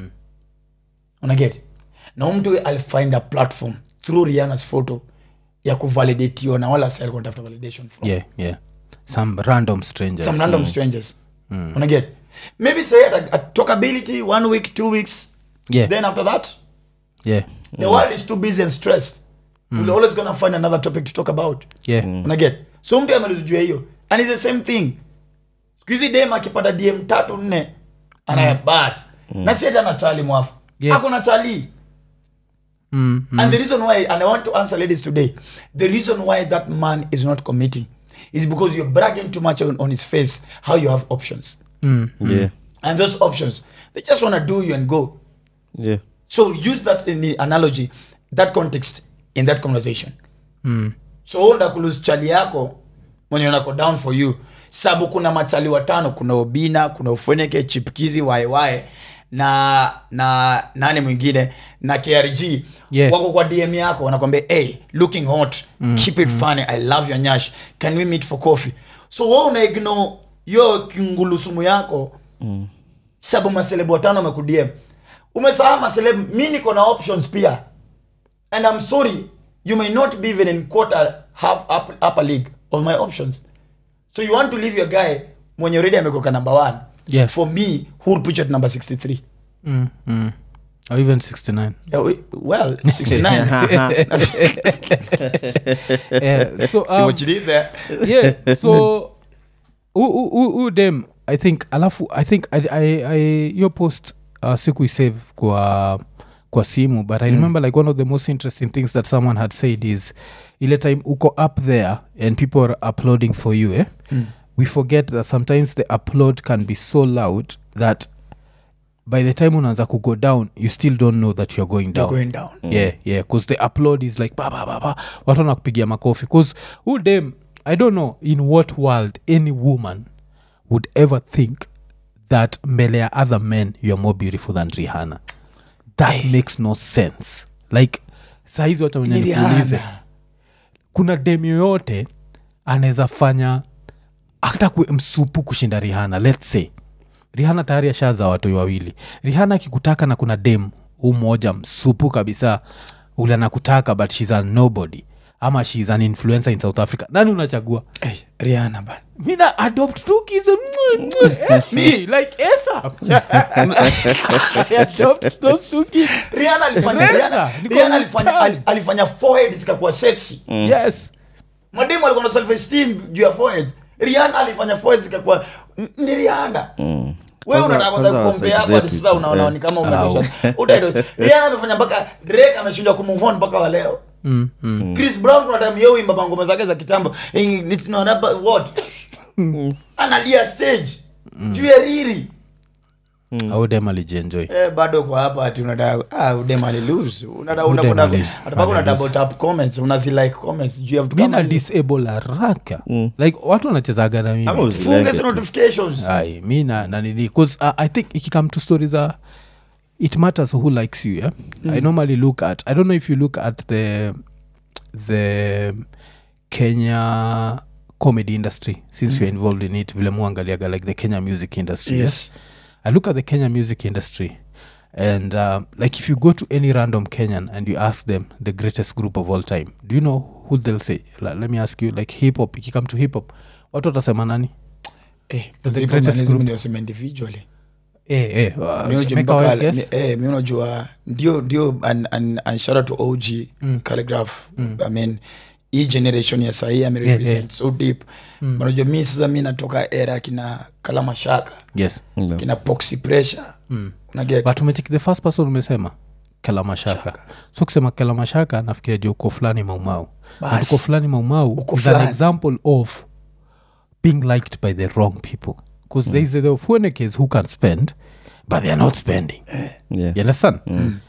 unaget na huyu mtu alifind a platform through rianas photo ya kuvalidatiwa na wala sa alikuwa anatafuta validation from yeah yeah some random strangers some random strangers unaget maybe say at, at talkability one week two weeks yeah then after that yeah the world is too busy and stressed we're always gonna find another topic to talk about yeah unaget so mtu amelizujua hiyo and it's the same thing skuhizi dem akipata dm tatu nne anaya bas na si ati ana chali mwafu Yeah. ako na chali mm, mm. and the reason why and i want to answer ladies today the reason why that man is not committing is because you're bragging too much on, on his face how you have options Mm. Yeah. and those options they just want to do you and go Yeah. so use that in the analogy that context in that conversation Mm. so onda kulose chali yako mwenye unako down for you sabu kuna machali watano kuna obina kuna ufweneke chipkizi waiwae na na nani mwingine na krg Yeah. wako kwa dm yako wanakwambia hey looking hot keep it funny i love your nyash can we meet for coffee so wa una ignore yo kingulusumu yako sabu maselebu watano wamekudm umesahau maselebu mi niko na options pia and i'm sorry you may not be even in quarter half up, upper league of my options so you want to leave your guy mwenye already amekoka number one Yeah. for me who would put you at number 63 Mm. Mm. or even 69 yeah, we, well 69 yeah so see um, what you did there yeah so who, who, who, who dem i think alafu i think I, I, I, your post uh, sikuisave kwa kwa simu but i remember like one of the most interesting things that someone had said is ile time uko up there and people are uploading for you eh? we forget that sometimes the upload can be so loud that by the time unaanza kugo down you still don't know that you're going down you're going down yeah yeah because the upload is like ba ba ba ba watu wanakupigia makofi because who dem i don't know in what world any woman would ever think that mbele ya other men you're more beautiful than rihanna that makes no sense like sahizi wata wenye Ni nikuulize Rihanna. kuna dem yoyote anaweza fanya hata kue msupu kushinda rihana let's say rihana tayari ashaza watoi wawili rihana akikutaka na kuna dem huu mmoja msupu kabisa ule anakutaka but shes a nobody ama shes an influencer in south africa nani unachagua hey, riana ban mina adopt two kids mwah, mwah, eh, me like esa adopt those two kids riana alifanya Reza, riana, niko riana alifanya mtaani. ali- alifanya forehead zikakuwa sexy yes mademu alikuwa na self esteem juu ya forehead riana alifanya forehead zikakuwa n- ni riana wewe Kwanza- unataka kwanza kwanza kukompea hapa sex hadi zetu. sasa unaona Eh. ni kama umetosha utaito riana amefanya mpaka drake ameshindwa kumove on mpaka wa leo mm, mm. chris brown kuna time yeye uimba mangoma zake za kitambo eh, it's not about what analia stage juu ya riri au dem alijienjoy eh, bado kwa hapa ati unataka ah udem alilose unataka Udem unataka ali- atapaka una alilose. double tap comments unazi like comments juu ya vitu kama mina hizo. disable haraka like watu wanachezaga na Ama mimi uzi- funge Like hizo it. notifications ai mi na na nini bcause uh, i think ikikame to stories uh, it matters who likes you yeah? i normally look at i don't know if you look at the the kenya comedy industry since you're involved in it vile muangaliaga like the kenya music industry Yes. i look at the kenya music industry and um, like if you go to any random kenyan and you ask them the greatest group of all time do you know who they'll say like, let me ask you like hip hop ikikame to hip hop watu watasema nani Eh, The the greatest greatest group. ndio sema individually eh, eh, uh, Mi unajua make mpaka- our guess. mi- eh, mi unajua ndio ndio and, and, and shout out to og Mm. calligraph i mean hii generation ya sahii Yeah, amerepresent yeah. so deep Mm. unajua mi sasa mi natoka era kina kalamashaka yes Yeah. kina poxy pressure mm. unaget but umecheki the first person umesema kelamashaka so kusema kelamashaka nafikiria juu uko fulani maumau Bas. and uko fulani maumau Uko is an fulani. example of being liked by the wrong people because mm. there is the fuenekes who can spend but they are not spending Yeah. you understand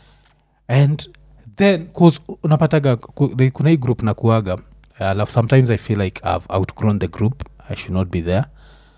and then cause unapataga ku- the- kuna hii group na kuaga alafu sometimes i feel like i've outgrown the group i should not be there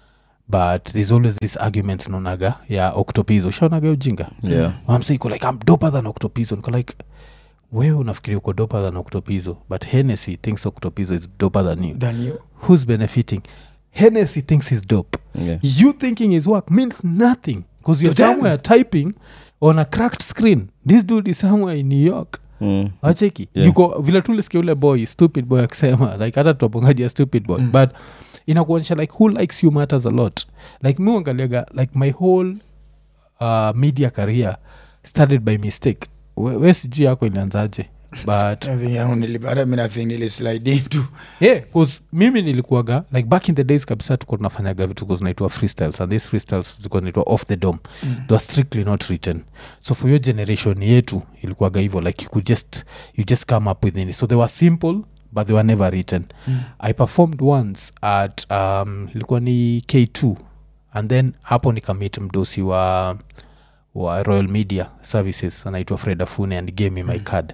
but there's always this argument naonaga ya octopizo ushaonaga ujinga Yeah. amsa iko like i'm doper than octopizo niko like wewe unafikiria uko doper than octopizo but hennessy thinks octopizo is doper than you than you who's benefiting hennessy thinks he's dope Yeah. you thinking his work means nothing because you're To them. somewhere typing on a cracked screen this dude is somewhere in new york Mm. acheki Yeah. yuko vile tulisikia ule boy stupid boy akisema like hata tuapongaji stupid boy Mm. but inakuonyesha like who likes you matters a lot like mi uangaliaga like my whole uh, media career started by mistake we, we sijui yako ilianzaje but I think yangu nili- hata mi nathink nilislide into yeah, cause mimi nilikuaga like back in the days kabisa tuko tunafanyaga vitu ko zinaitwa freestyles and these freestyles zilikuwa zinaitwa off the dome mm. they were strictly not written so for your generation yetu ilikuwaga hivyo like you could just you just come up with any so they were simple but they were never written Mm. i performed once at um, ilikuwa ni k2 and then hapo nikamit mdosi wa wa royal media services anaitwa fred afune and gave me my card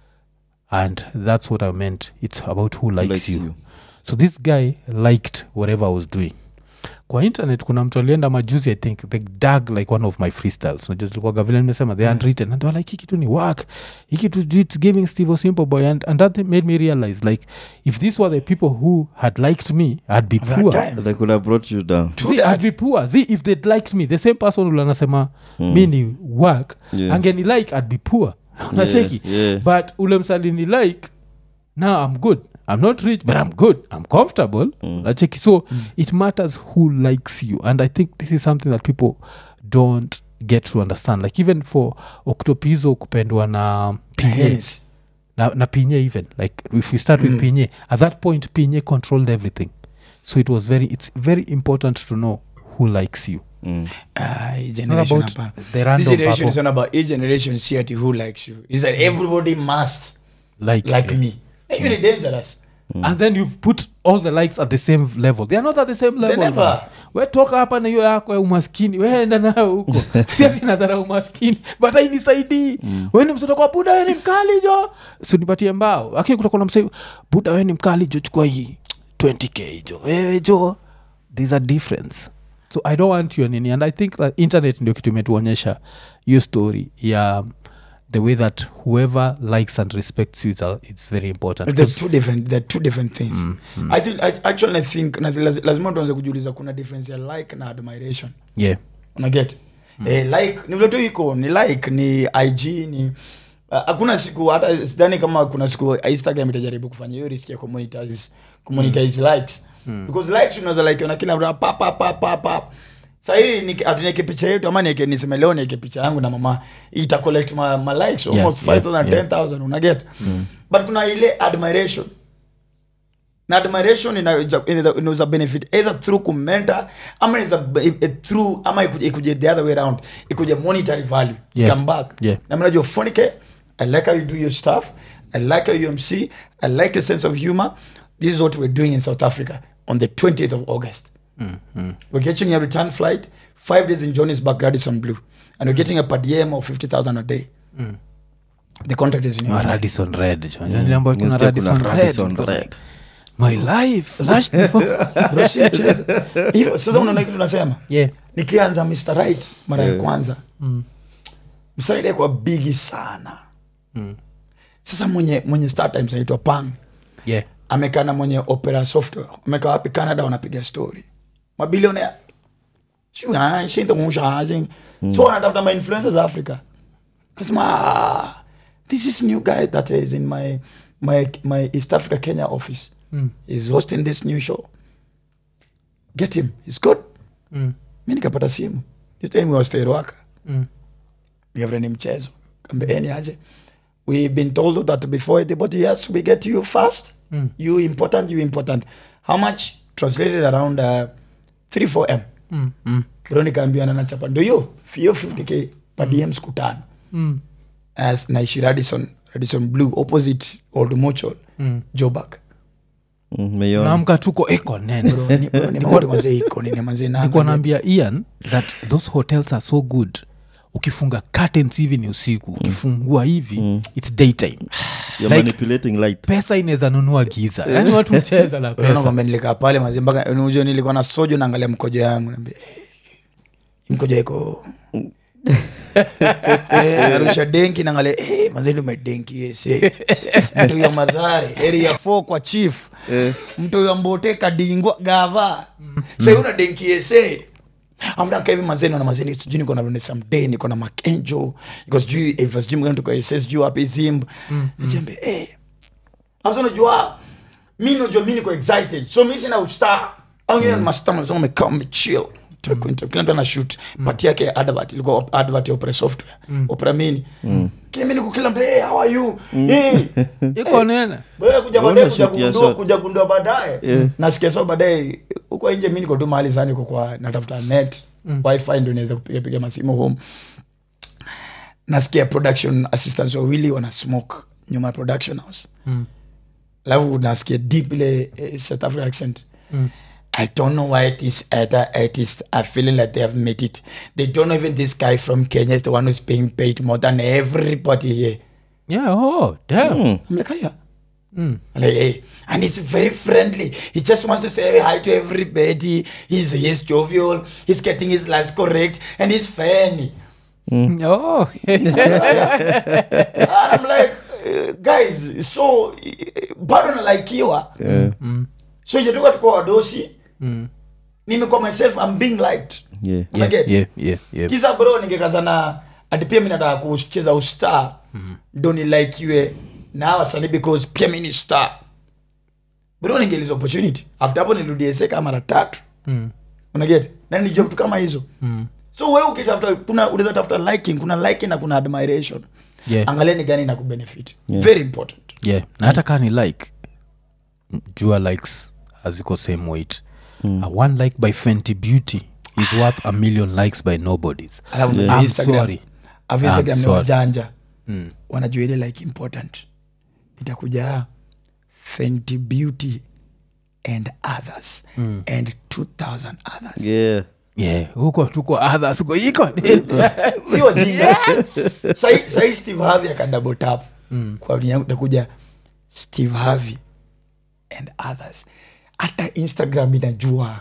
and that's what i meant it's about who likes, Likes you. you. so this guy liked whatever i was doing kwa internet kuna mtu alienda majuzi i think the dag like one of my freestyles najuzilikuwaga vile nimesema they unwritten and they were like hii kitu ni work hii kitu ju- it's giving steve simple boy and, and that made me realize like if these were the people who had liked me i'd be That poor time. They could have brought you down. True See, that. I'd be poor see if they'd liked me the same person ule anasema Mm. mi ni work Yeah. angeni like i'd be poor nacheki yeah. but ule msalini like now i'm good i'm not rich but i'm good i'm comfortable Mm. nacheki so it matters who likes you and i think this is something that people don't get to understand like even for octopizo kupendwa na pinye Hennessy. na, na pinye even like if we start with Mm. pinye at that point pinye controlled everything so it was very it's very important to know who likes you Mm. Ah, hii It's not generation about hapana. the This random generation is purple, not about each generation see ati who likes you is that everybody must like, like me hiyo ni dangerous and then you've put all the likes at the same level they are not at the same level never. man. we toka hapa na hiyo yako ya umaskini weenda nayo huko si ati nadhara umaskini but ainisaidii mm. weni mtoto kwa buda weni mkali jo sinipatie mbao lakini kutakuwa na msai buda weni mkali jo chukua hii 20k jo wewe jo there's a difference so i don't want your nini and i think that internet ndio kitu imetuonyesha hiyo story ya the way that whoever likes and respects you it's- it's very important they're 'Cause- two different they're two different things I think, I, actually i think na- laz- lazima tuanze kujiuliza kuna difference ya like na admiration yeah unaget eh, like ni vile tu iko ni like ni ig ni ah, hakuna siku hata sidhani kama kuna siku instagram itajaribu kufanya hiyo risk ya kumonetize kumonetize likes because likes unaweza like na kila mtu pa pa pa pa pa sahii atunieke picha yetu ama nieke niseme leo nieke picha yangu na mama ita collect ma, ma likes Yeah, almost yeah, 5000 yeah. 10000 unaget but kuna ile admiration na admiration inaweza inaweza- inaweza benefit either through kumenta ama inaweza be- eh, through ama ikuje ikuje the other way around ikuje monetary value Yeah. come back Yeah. na mimi najua funike i like how you do your stuff i like how you mc i like your sense of humor this is what we're doing in south africa on the 20th of august we're getting a return flight five days in johannesburg radisson blue and we're getting a per diem of 50000 a day the contract is in your Ma hand. radison red jo. Niliambiwa kuna Nasikia radison kuna red. Radisson Niko Red. like, my life flashed before- Bro, si mchezo. Hivyo, sasa unaona kitu nasema yeah nikianza mr right mara ya Yeah. kwanza Mm. mr right kwa bigi sana Mm. sasa mwenye mwenye star times anaitwa pang yeah amekaa na mwenye opera software amekaa wapi canada wanapiga story mabilionea so wanatafuta mainfluencers africa kasema "Ah, this is new guy that is in my my my east africa kenya office Mm. is hosting this new show get him he's good Mm. mi nikapata simu wastairuaka Mm. ni mchezo kambeeni aje we've been told that before the but yes we get you fast Mm. you important you important how much translated around uh, 3 4 m Mm. Mm. bro nikaambiana nachapa ndo hiyo hiyo 50k pa dm siku tano Mm. as naishi radison radison blue opposite old mochol Mm. jobak Mm, meiona. naamka tuko iko nene Bro, ni- bro, ni mambo mazee iko nini mazee na- nikuwa naambia ian that those hotels are so good ukifunga curtains hivi ni usiku ukifungua hivi its daytime You're like- manipulating light pesa inaweza nunua giza yani watu mcheza na Unaona pesa kwamba nilikaa pale mazee mpaka unajua nilikuwa na sojo naangalia mkojo yangu naambia "Eh, hii mkojo iko Eh, narusha denki naangalia eh, mazee tumedenki ese mtu ya madhari area 4 kwa chief Eh. mtu ya mbote kadingwa gava sai una denki ese after hivi mazee naona mazee sijui niko na Vanessa Mdee niko na Makenjo niko sijui Eva sijui mgani tuko SS sijui wapi Zimb nijiambia eh Sasa unajua mi najua mi niko excited so mi sina ustar au ngine ni mastar mwanzo wamekaa wamechill Tuko inter- kila mtu ana shoot pati yake ya advert ilikuwa op- advert ya opera software opera mini kila mimi niko kila mtu hey, how are you hey. iko nene Wewe kuja Una baadaye kuja shoot ya kugundua shot. kuja kugundua baadaye Yeah. nasikia so baadaye huko nje mi niko tu mahali sana niko kwa natafuta net wifi ndio naweza kupiga piga masimu home nasikia production assistants wawili wana smoke nyuma ya production house Mm. alafu nasikia deep ile eh, south african accent Mm. I don't know why this other artist are feeling like they have made it. They don't know even this guy from Kenya is the one who's being paid more than everybody here. yeah oh damn Mm. I'm like, yeah. Mm. Like, hey, and it's very friendly. He just wants to say hi to everybody. He's he's jovial. He's getting his lines correct, and he's funny. oh and I'm like, uh, guys, so uh, bado nalaikiwa. Yeah. So ijatoka tuko wadosi. Mm. Nimekuwa myself, I'm being liked. Yeah. yeah, Unaget? yeah, yeah, yeah. kisa bro ningekazana ati pia mi nataka kucheza ustar ndo nilaikiwe na hawa wasanii because pia mi ni star bro ningeliza opportunity after hapo nirudi eseka mara tatu Mm. unaget na nijua vitu kama hizo Mm. so we ukitafuta kuna unaweza tafuta liking kuna liking na kuna admiration Yeah. angalia ni gani na kubenefit very important yeah na hata kaa ni like m- jua likes haziko same weight uh, one like by fenty beauty is worth a million likes by nobodies alafu I'm yeah. instagram sorry. alafu instagram I'm ni sorry. wajanja Mm. wanajua ile like important itakuja fenty beauty and others and 2000 others Yeah. yeah huko tuko others uko iko si wajinga Sahi- sahi steve harvey akadouble tap kwa dunia yangu itakuja steve harvey and others hata instagram inajua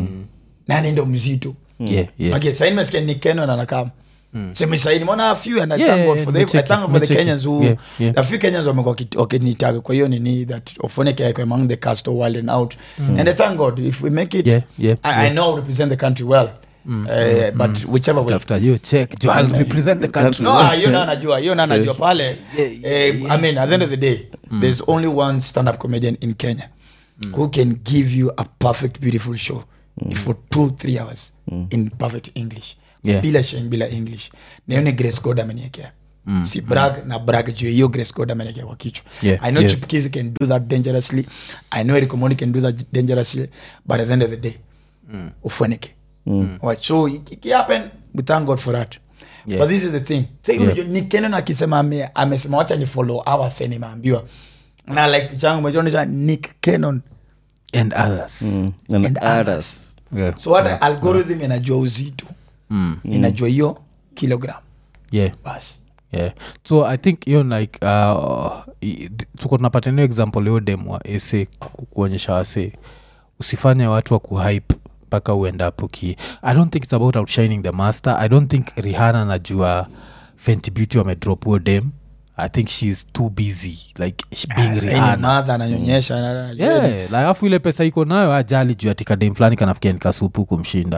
nani ndo mzito yeah, yeah. okay, sahi nimesikia Nick Cannon anakam sema sahi nimeona a few and I Yeah, thank God yeah, for the, I nimecheki, thank God for the nimecheki. Kenyans who Yeah, yeah. a few Kenyans wamekuwa waki- wakinitaga kwa hiyo nini that Ofoneke yako among the cast of wild and out and I thank God if we make it Yeah, yeah, I, I know we represent the country well uh, but whichever way tafuta hiyo check jo I'll represent the country no ah, hiyo na anajua hiyo na anajua pale eh, i mean at the end of the day there's only one stand up comedian in kenya who can give you a perfect beautiful show for two three hours in perfect english Yeah. bila sheng bila english na hiyo ni grace god ameniekea si brag na brag juu ya hiyo grace god ameniekea kwa kichwa Yeah, i know yeah. Chipukizi can do that dangerously i know Eric Omondi can do that dangerously but at the end of the day ufanike Alright, so it, it happen we thank god for that Yeah. but this is the thing Say, Yeah. unajua, Nick Cannon akisema ame- amesema wacha ni follow our sen imeambiwa na like picha yangu umeonyesha nick canon and others Mm. And, And others. others. yeah. so hata algorithm inajua uzito Mm. inajua hiyo kilogram yeah basi yeah so i think hiyo like uh, i- d- tuko tunapata nio example hiyo demwa ese ku- kuonyesha wase usifanye watu wa kuhype mpaka uendapo uki i don't think it's about outshining the master i don't think rihana najua fenty beauty wamedrop huo dem i think she's too busy like sh- being Sasa hii ni rihana madha ananyonyesha na- na- yeah like, alafu ile pesa iko nayo ajali juu atika dem fulani kanafikia nikasupu kumshinda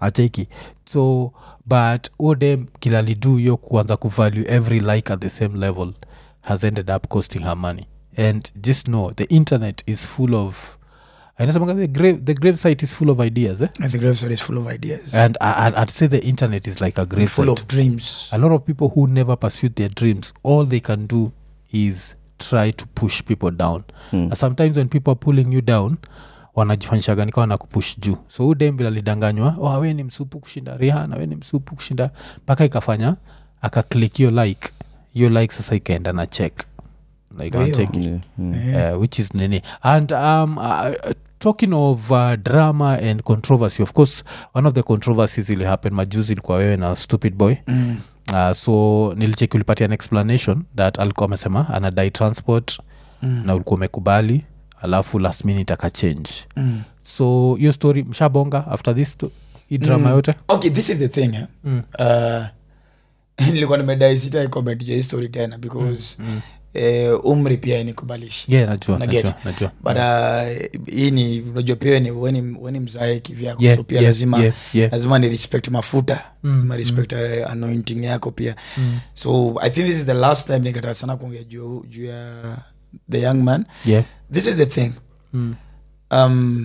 acheki so but odem kilalidu yo kuanza kuvalue every like at the same level has ended up costing her money and just know the internet is full of inasemanga the grave, the grave site is full of ideas eh? And the gravesite is full of ideas. and I, I'd, I'd say the internet is like a grave full site of dreams. a lot of people who never pursued their dreams all they can do is try to push people down Mm. and sometimes when people are pulling you down wanajifanyishaga nikawa na kupush juu so huu dem vile alidanganywa oh, we ni msupu kushinda rihana we ni msupu kushinda mpaka ikafanya akaklik hiyo like hiyo like sasa ikaenda na check like Ndio. uncheck Yeah, mm. uh, which is nini and um, uh, talking of uh, drama and controversy of course one of the controversies ili happen majuzi ilikuwa wewe na stupid boy Mm. uh, so nilicheki ulipatia an explanation that alikuwa amesema anadai transport Mm. na ulikuwa umekubali alafu last minute akachange Mm. so hiyo story mshabonga after this to, hii drama Mm. yote okay this is the thing eh? Mm. uh, nilikuwa nimedai sita comment ja hii story tena because Mm. eh, umri pia inikubalishi yeah najua Na najua get. najua but uh, hii ni unajua pia ni weni, weni mzae kivyako yeah, so pia yeah, lazima yeah, yeah. lazima ni respect mafuta Mm, lazima respect uh, anointing yako pia Mm. so i think this is the last time nikataka sana kuongea juu juu ya the young man yeah this is the thing mm. um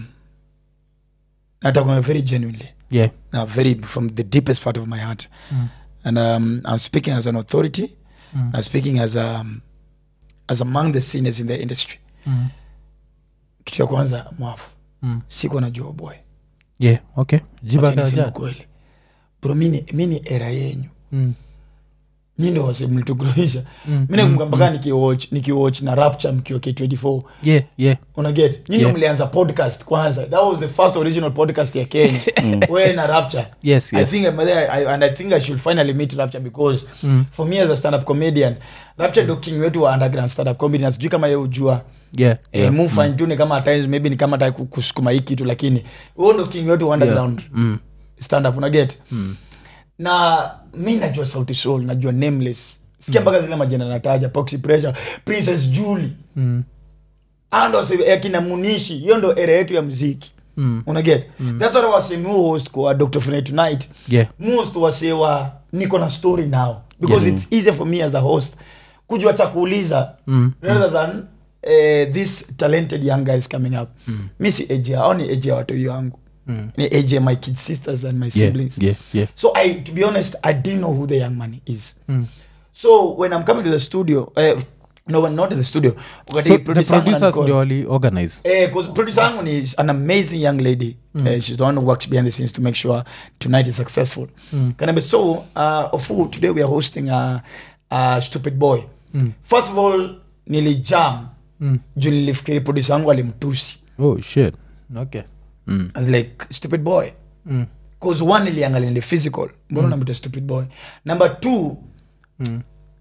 natakuongea very genuinely yeah uh, very from the deepest part of my heart Mm. and um, i'm speaking as an authority Mm. i'm speaking as um, as among the seniors in the industry Mm. kitu ya kwanza mwafu Mm. siko najua boy yeah okay jiba Wacha niseme kaja kweli bro mini, mini era yenyu mm. nyi ndo wase mlitugroisha Mm. mi nakumbuka mpaka nikiwatch nikiwatch na rapture mkiwa k24 yeah yeah unaget nyi ndo Yeah. mlianza podcast kwanza that was the first original podcast ya kenya we na rapture yes I yes think I'm there, I, and I think I should finally meet Rapture because Mm. for me as a stand-up comedian, Rapture ndo king wetu wa underground stand-up comedy na sijui kama yeye ujua yeah yeah. yeah eh, mu fine tune kama at times maybe ni kama ta kusukuma hii kitu lakini huo ndo king wetu wa underground mm. stand-up unaget Mm. na mi najua sauti soul najua nameless sikia mpaka zile majina nataja Poxy pressure princess julie Mm. ando akina munishi hiyo ndo era yetu ya mziki Mm. unaget that's what I was saying mu host kwa dr Fune tonight yeah most wasewa niko na story now because Yeah. it's easier for me as a host kujua cha kuuliza Mm. rather than uh, this talented young guys coming up Mm. mi si age au ni age ya watoi wangu Mm. ni age ya my kids sisters and my yeah siblings yeah yeah so i to be honest i didn't know who the young man is mm. so when i'm coming to the studio uh, no when not in the studio wakati so the producer wangu producers ananicall- ndio wali organize Eh, 'cause producer yangu ni an amazing young lady mm. uh, she's the one who works behind the scenes to make sure tonight is successful Mm. Kanabe, so uh, Ofu, today we are hosting a, a stupid boy Mm. first of all nilijam mm. juu nilifikiri producer yangu alimtusi oh shit okay mm. I was like stupid boy Mm. cause one niliangalia the physical mbona unamwita stupid boy number two Mm.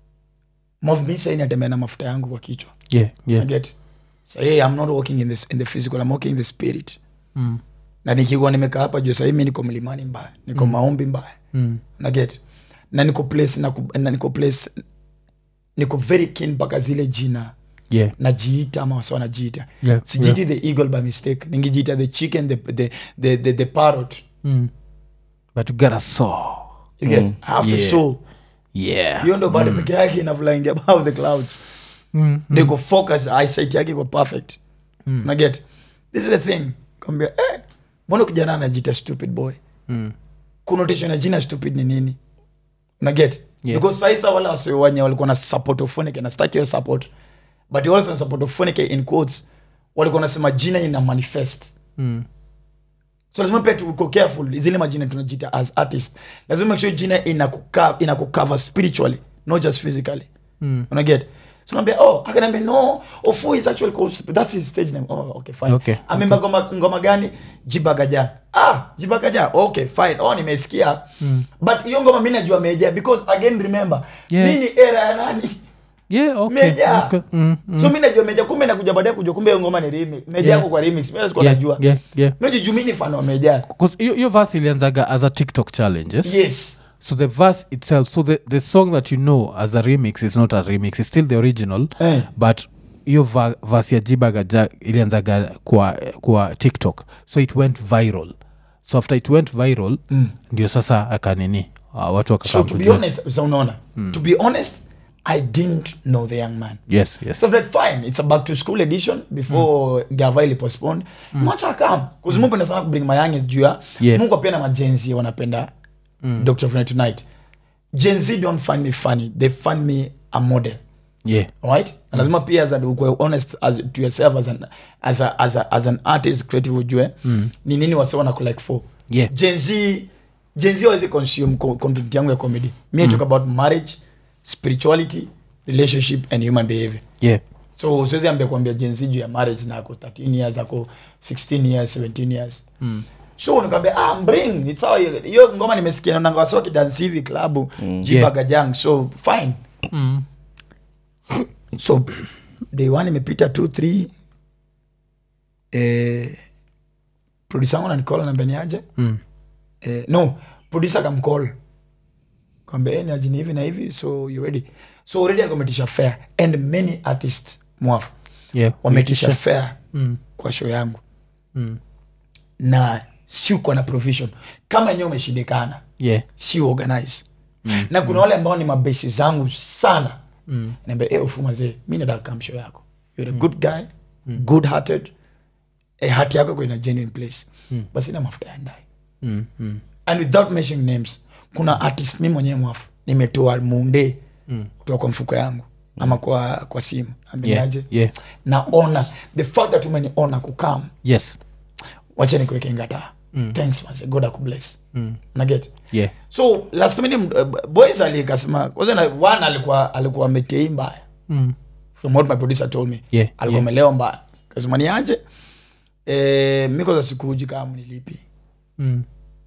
movmisa inatembea na mafuta yangu kwa kichwa yeah yeah I get so hey, i'm not working in, this, in the physical i'm working in the spirit mm. na nikikuwa nimekaa hapa juu sahii mi niko mlimani mbaya niko maombi mbaya Mm. naget na niko place na, na niko place niko very keen mpaka zile jina yeah najiita ama wasa wanajiita yeah sijiiti the eagle by mistake ningijiita the chicken the, the, the, the, the parrot mm. but you gotta saw you get Mm. I have to Yeah. show yeah hiyo ndo bado peke yake ina flying above the clouds mm. niko focus eyesight yake iko perfect Mm. naget this is the thing kambia eh, mbona kijana anajiita stupid boy Mm. connotation ya jina stupid ni nini unaget Yeah. because saisa wale wasiwanye walikuwa na support ofonike na staki hiyo support but also na support ofonike in quotes walikuwa nasema jina ina manifest Mm. so lazima pia tuko careful zile majina tunajita as artist lazima make sure jina inakuka- inakucover spiritually not just physically Mm. unaget so naambia oh akaniambia no ofu is actually called that's his stage name oh okay fine Okay, amemba ngoma ngoma gani jibagaja ah jibagaja okay fine oh nimesikia Mm. but hiyo ngoma mimi najua meja because again remember Yeah. mimi ni era ya nani yeah okay meja okay mm. Mm. so mimi najua meja kumbe nakuja baadaye kujua kumbe hiyo ngoma ni remix meja Yeah. yako kwa remix mimi sikuwa yeah, najua yeah yeah mimi juu mimi ni fan wa meja 'Cause hiyo hiyo verse ilianzaga as a tiktok challenge yes? yes so the verse itself so the, the song that you know as a remix is not a remix it's still the original Eh. but hiyo va- verse ya jibagaja ilianzaga kwa, kwa tiktok so it went viral so after it went viral ndio sasa akanini uh, watu so wakakaa to be kujua. honest so unaona to be honest i didn't know the young man yes yes so that fine it's a back to school edition before mm. gava ili postponed mm. macha kam kuzi mungu penda sana kubring mayangi juu ya Yeah. mungu pia na majenzi wanapenda mm. dr Funny tonight gen z don't find me funny they find me a model yeah right na lazima pia as a, ukwe honest as, to yourself as an, as, a, as, a, as an artist creative ujue mm. ni nini wase wana collect for Yeah. gen z gen z hawezi consume co- content yangu ya comedy me I talk about marriage spirituality relationship and human behavior yeah so siwezi ambia kuambia jenzi juu ya marriage na ako 13 years ako 16 years 17 years mm. so nikaambia ah, bring it's how you- hiyo ngoma nimesikia na wasi wakidansi hivi klabu mm. jibagajang so fine mm. so day one imepita two three eh, producer wangu nanikola nambia niaje Mm. eh, no producer kamcall kwambia "Eh, niaje ni hivi na hivi so you ready so already alikometisha fair and many artists mwafu yeah wametisha fair mm. kwa show yangu Mm. na siuko na provision kama enyewe umeshindikana yeah si organize mm. na kuna wale ambao ni mabesi zangu sana mm. naambia e ufu mazee mi nataka kam show yako you're a good guy mm. good hearted e hati yako iko in a genuine place mm. basi na mafuta ya ndai mm. Mm. and without mentioning names kuna artist mi mwenyewe mwafu nimetoa munde mm. kutoka kwa mfuko yangu ama kwa kwa simu yeah ameniaje yeah naona the fact that umeniona kukam yes wacha nikuweke ngata mm. thanks man god akubless mm. naget yeah so last minute uh, boys alikasema kwanza na one alikuwa alikuwa ametei mbaya mm. from what my producer told me Yeah, alikuwa yeah. amelewa mbaya kasema niaje eh, miko za sikuji kama mnilipi Mm.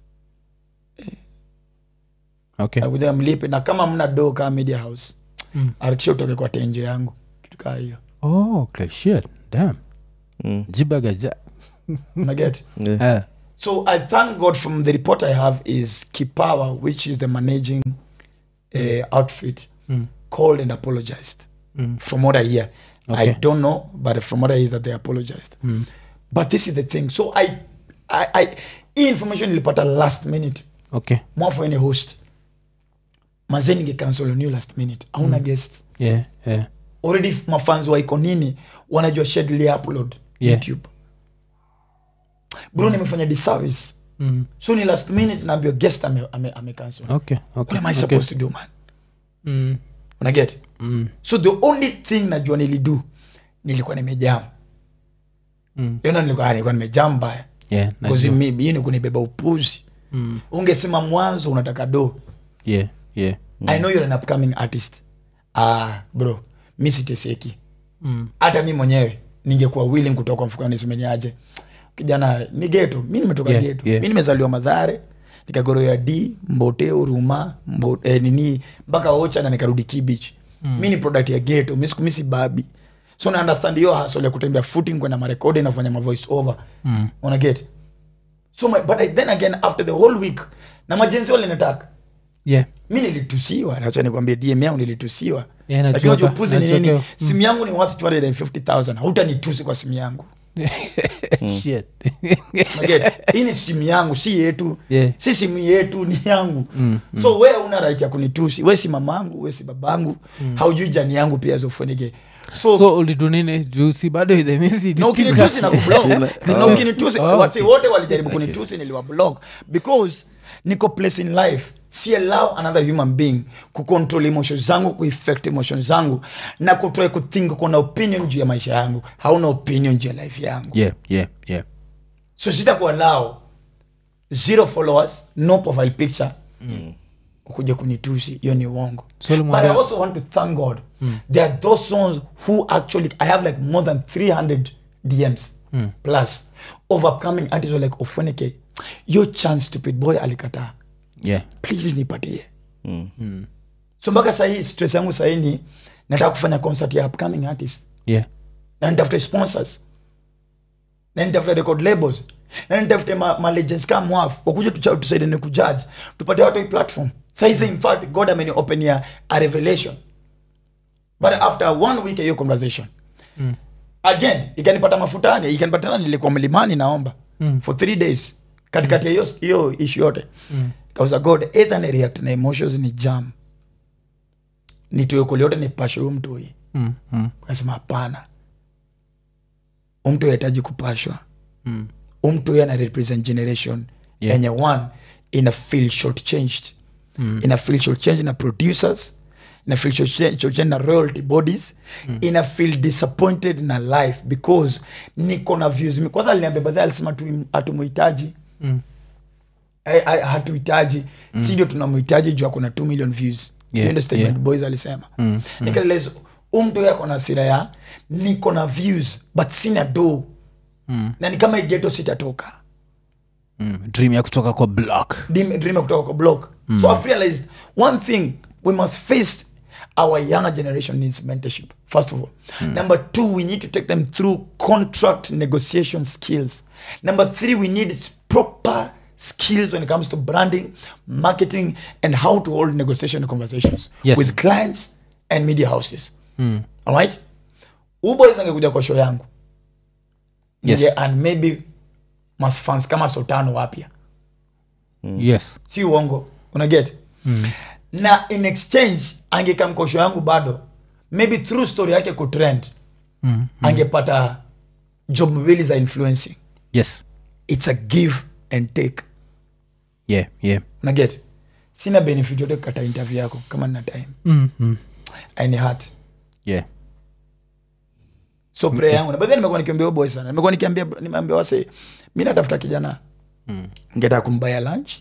okay alikuja mlipe na kama mna do kama media house Mm. arakisha utoke kwa tenje yangu kitu kaa hiyo oh okay shit damn Mm. jibagaja naget Yeah. uh, so i thank god from the report i have is kipawa which is the managing uh, outfit Mm. called and apologized Mm. from what i hear i Okay. don't know but from what i hear is that they apologized Mm. but this is the thing so i i, I hii information ilipata last minute okay mwafu any host mazee ningecancel on you last minute auna guest yeah yeah already mafans wa iko nini wanajua schedule ya upload Yeah. youtube bro nimefanya disservice mm. so ni last minute naambia guest ame, ame, ame cancel okay what okay am i okay. supposed to do man mm. unaget Mm. so the only thing najua nilidu nilikuwa nimejam Mm. yona nilikuwa ah, nilikuwa nimejam mbaya yeah Because najua. mi- hii ni kunibeba upuzi mm. ungesema mwanzo unataka do yeah yeah i know you're an upcoming artist ah bro mi siteseki mm. hata mi mwenyewe ningekuwa willing kutoka mfukoni nisemeni aje kijana ni geto mi nimetoka Yeah, geto yeah. mi nimezaliwa madhare nikagoroya d mbote uruma mbo, eh, nini mpaka ocha na nikarudi kibich mm. mi ni product ya geto mi siku mi si babi so na understand hiyo hasol ya kutembea footing kwenda marekodi nafanya mavoice over mm. una get so my, but I, then again after the whole week na majenzi walinataka yeah mi nilitusiwa nacha nikwambia dm yangu nilitusiwa Yeah, najua lakini unajua ka- upuzi ni najua nini ka- simu yangu ni worth 250000 hautanitusi kwa simu yangu shit Unaget? hii ni simu yangu si yetu Yeah. si simu yetu ni yangu so we una right ya kunitusi we si mamangu we si babangu haujui jani yangu pia zofunike so, so ulidu nini juu si bado the message na ukinitusi na kublock Sina- na ukinitusi Oh, wasi wote walijaribu kunitusi niliwablock because niko place in life si allow another human being kucontrol emotions zangu kueffect emotions zangu na kutry kuthink kuna opinion juu ya maisha yangu hauna opinion juu ya life yangu yeah yeah yeah so sitakuallow zero followers no profile picture kuja kunitusi hiyo ni uongo So but i ulimwambia- also want to thank god there are those ones who actually i have like more than 300 dms plus of upcoming artists who are like ofonike your chance stupid boy alikataa yeah please nipatie so mpaka sahii stress yangu sahii ni nataka kufanya concert ya upcoming artist yeah na nitafute sponsors na nitafute record labels na nitafute ma, ma legends kama mwaf wakuja tucha- tusaidane kujudge tupate watu hii platform saizi in fact god ameni open ya a revelation but after one week ya hiyo conversation again ikanipata mafutani ikanipatana nilikuwa mlimani naomba for three days katikati ya hiyo hiyo ishu yote Mm. kauza god either ni react na emotions ni jam nitoekoli yote nipashe huyo mtoi Mm. Mm. kasema hapana umtu hahitaji kupashwa Mm. umtu ana represent generation Yeah. yenye one ina feel short changed Mm. ina feel short change na producers ina feel short change, short change na royalty bodies ina feel disappointed na life because niko na views mi- kwanza aliniambia badhi alisema tu- hatumuhitaji Mm. Eh, eh, hatuhitaji mm. si ndio tunamhitaji juu akona 2 million views Yeah, Hiyo ndio statement yeah. boys alisema Mm. nikaeleza umtu yako na asira ya niko na views but sina do Mm. na ni kama igeto sitatoka Mm. dream ya kutoka kwa block Dream- dream ya kutoka kwa block so i've realized one thing we must face our younger generation needs mentorship first of all number two we need to take them through contract negotiation skills number three we need s- proper skills when it comes to branding marketing and how to hold negotiation conversations Yes. with clients and media houses Mm. alright uboys angekuja kwa show yangu Yes. Ninge- and maybe mas fans kama sotano wapya yes si uongo unaget Mm. na in exchange angekamkosho yangu bado maybe through story yake kutrend Mm. angepata job mbili za influencing yes its a give and take yeah yeah unaget sina benefit yote kukata interview yako kama nina time mm. Mm. aini hat yeah so prayer yangu na baadhi nimekuwa nikiambia huyo boy sana nimekuwa nikiambia nimeambia wase mi natafuta kijana Mm. ngetaka kumbaya lunch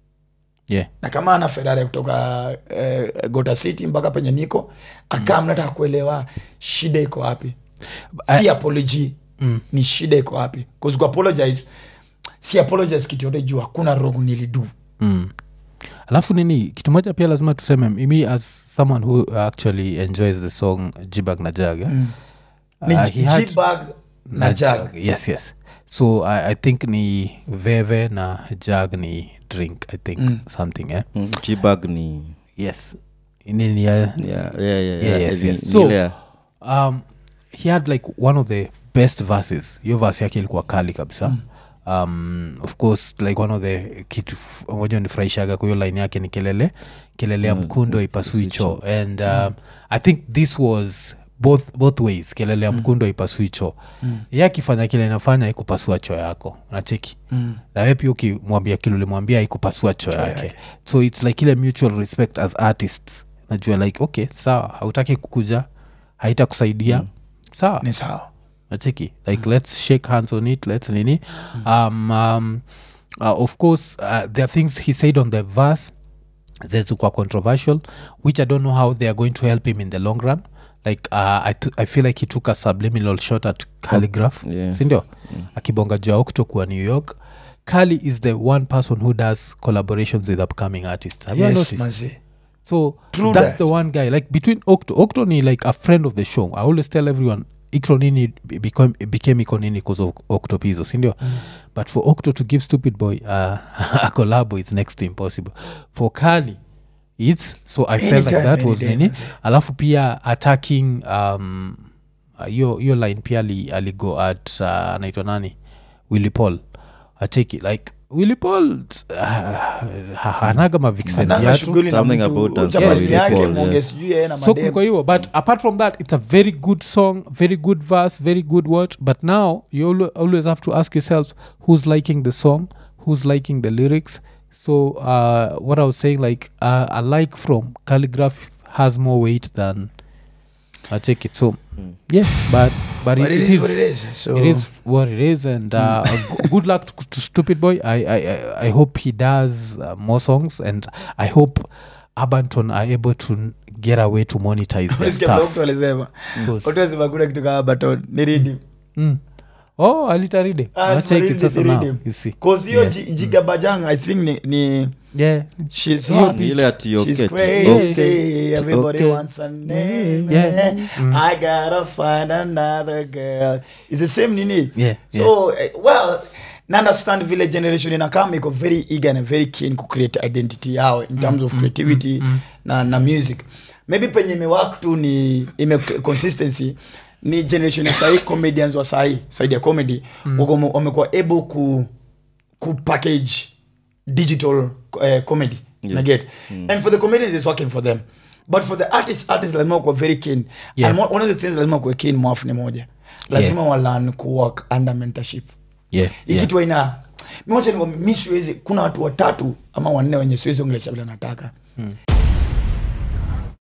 yeah na kama ana ferari kutoka eh, gota city mpaka penye niko akaa mnataka kuelewa shida iko wapi si apology Mm. ni shida iko wapi bcause kuapologize si apologize kitu yote juu hakuna wrong nilidu mm. alafu nini kitu moja pia lazima tuseme mimi as someone who actually enjoys the song jibag na jag eh? ni Uh, he had- G-bag na jag yes yes so I, i think ni veve na jag ni drink i think Mm. something eh? Mm, G-Bag ni yes nini ya yeah, yeah, yeah, Yeah, yeah, yes, ni- yes. ni So- ile ya- um, he had like one of the best verses hiyo verse yake ilikuwa kali kabisa mm. um, of course like one of the kitu f- moja nifurahishaga kwa hiyo line yake ni kelele kelele ya mkundo ipasui choo and um, i think this was both both ways kelele ya mkundo ipasui choo mm. ye akifanya kile inafanya ikupasua choo yako unacheki Mm. nawe pia ukimwambia kile ulimwambia ikupasua choo yake so its like ile mutual respect as artists najua like okay sawa hautaki kukuja haitakusaidia mm. sawa ni sawa nacheki like let's shake hands on it let's nini um, um, uh, of course uh, there are things he said on the verse zezikuwa controversial which i don't know how they are going to help him in the long run like uh, I, t- i feel like he took a subliminal shot at calligraph yeah. sindio akibonga juu ya okto kuwa new york kali is the one person who does collaborations with upcoming artists have you yes noticed manzi so True that's that. the one guy like between octo octo ni like a friend of the show i always tell everyone ikronini be- become, became ikonini because of octopizo sindio mm. but for octo to give stupid boy uh, a collabo is next to impossible for kali its so i felt like Anytime, that any was day, nini manze. alafu pia attacking um, uh, hiyo hiyo line pia ali- aligo at uh, anaitwa nani willy paul acheki like willy paul uh, ha- hanaga mavixen Ananga viatu shughuli na Something mtu, about us, uchapati yeah, yake, Willy Paul, mwonge yeah. sijui yeye na so mademu. kuliko hiyo but apart from that it's a very good song very good verse very good word but now you alwa- always have to ask yourself who's liking the song who's liking the lyrics so uh, what i was saying like uh, a like from calligraph has more weight than i take it so yeah but but, But it, it it is what is it is. So it is what it is and uh, g- good luck to, to stupid boy I, I I- i hope he does uh, more songs and i hope abanton are able to n- get away to monetize their Unasikia vile stuff mtu alisema Because- watu wasema kuna kitu kama baton ni redeem. mm. oh alitaride Ah, Let's take it redeem, sasa now, redeem. you see 'Cause hiyo Yeah. Ji- jiga bajang i think ni, ni yeah she's Hiyo hot. Ni ile ati She's Yoketi. crazy. Okay. Everybody Okay. wants a name. Yeah. Mm. I gotta find another girl. It's the same nini. Yeah, So eh, well, na understand vile generation inakama iko very eager and very keen ku create identity yao in terms of creativity na na music. Maybe penye imewak tu ni ime consistency ni generation ya sahii comedians wa sahii saidi ya comedy wako- wamekuwa able ku kupackage digital uh, comedy Yeah. yeah. get and for the comedians it's working for them but for the artists artists lazima kuwa very keen Yeah. and one- one of the things lazima kuwa keen mwafu ni moja lazima yeah. walan kuwork under mentorship yeah, yeah. ikitu aina miwacha mi siwezi kuna watu watatu ama wanne wenye siwezi ongelesha vile nataka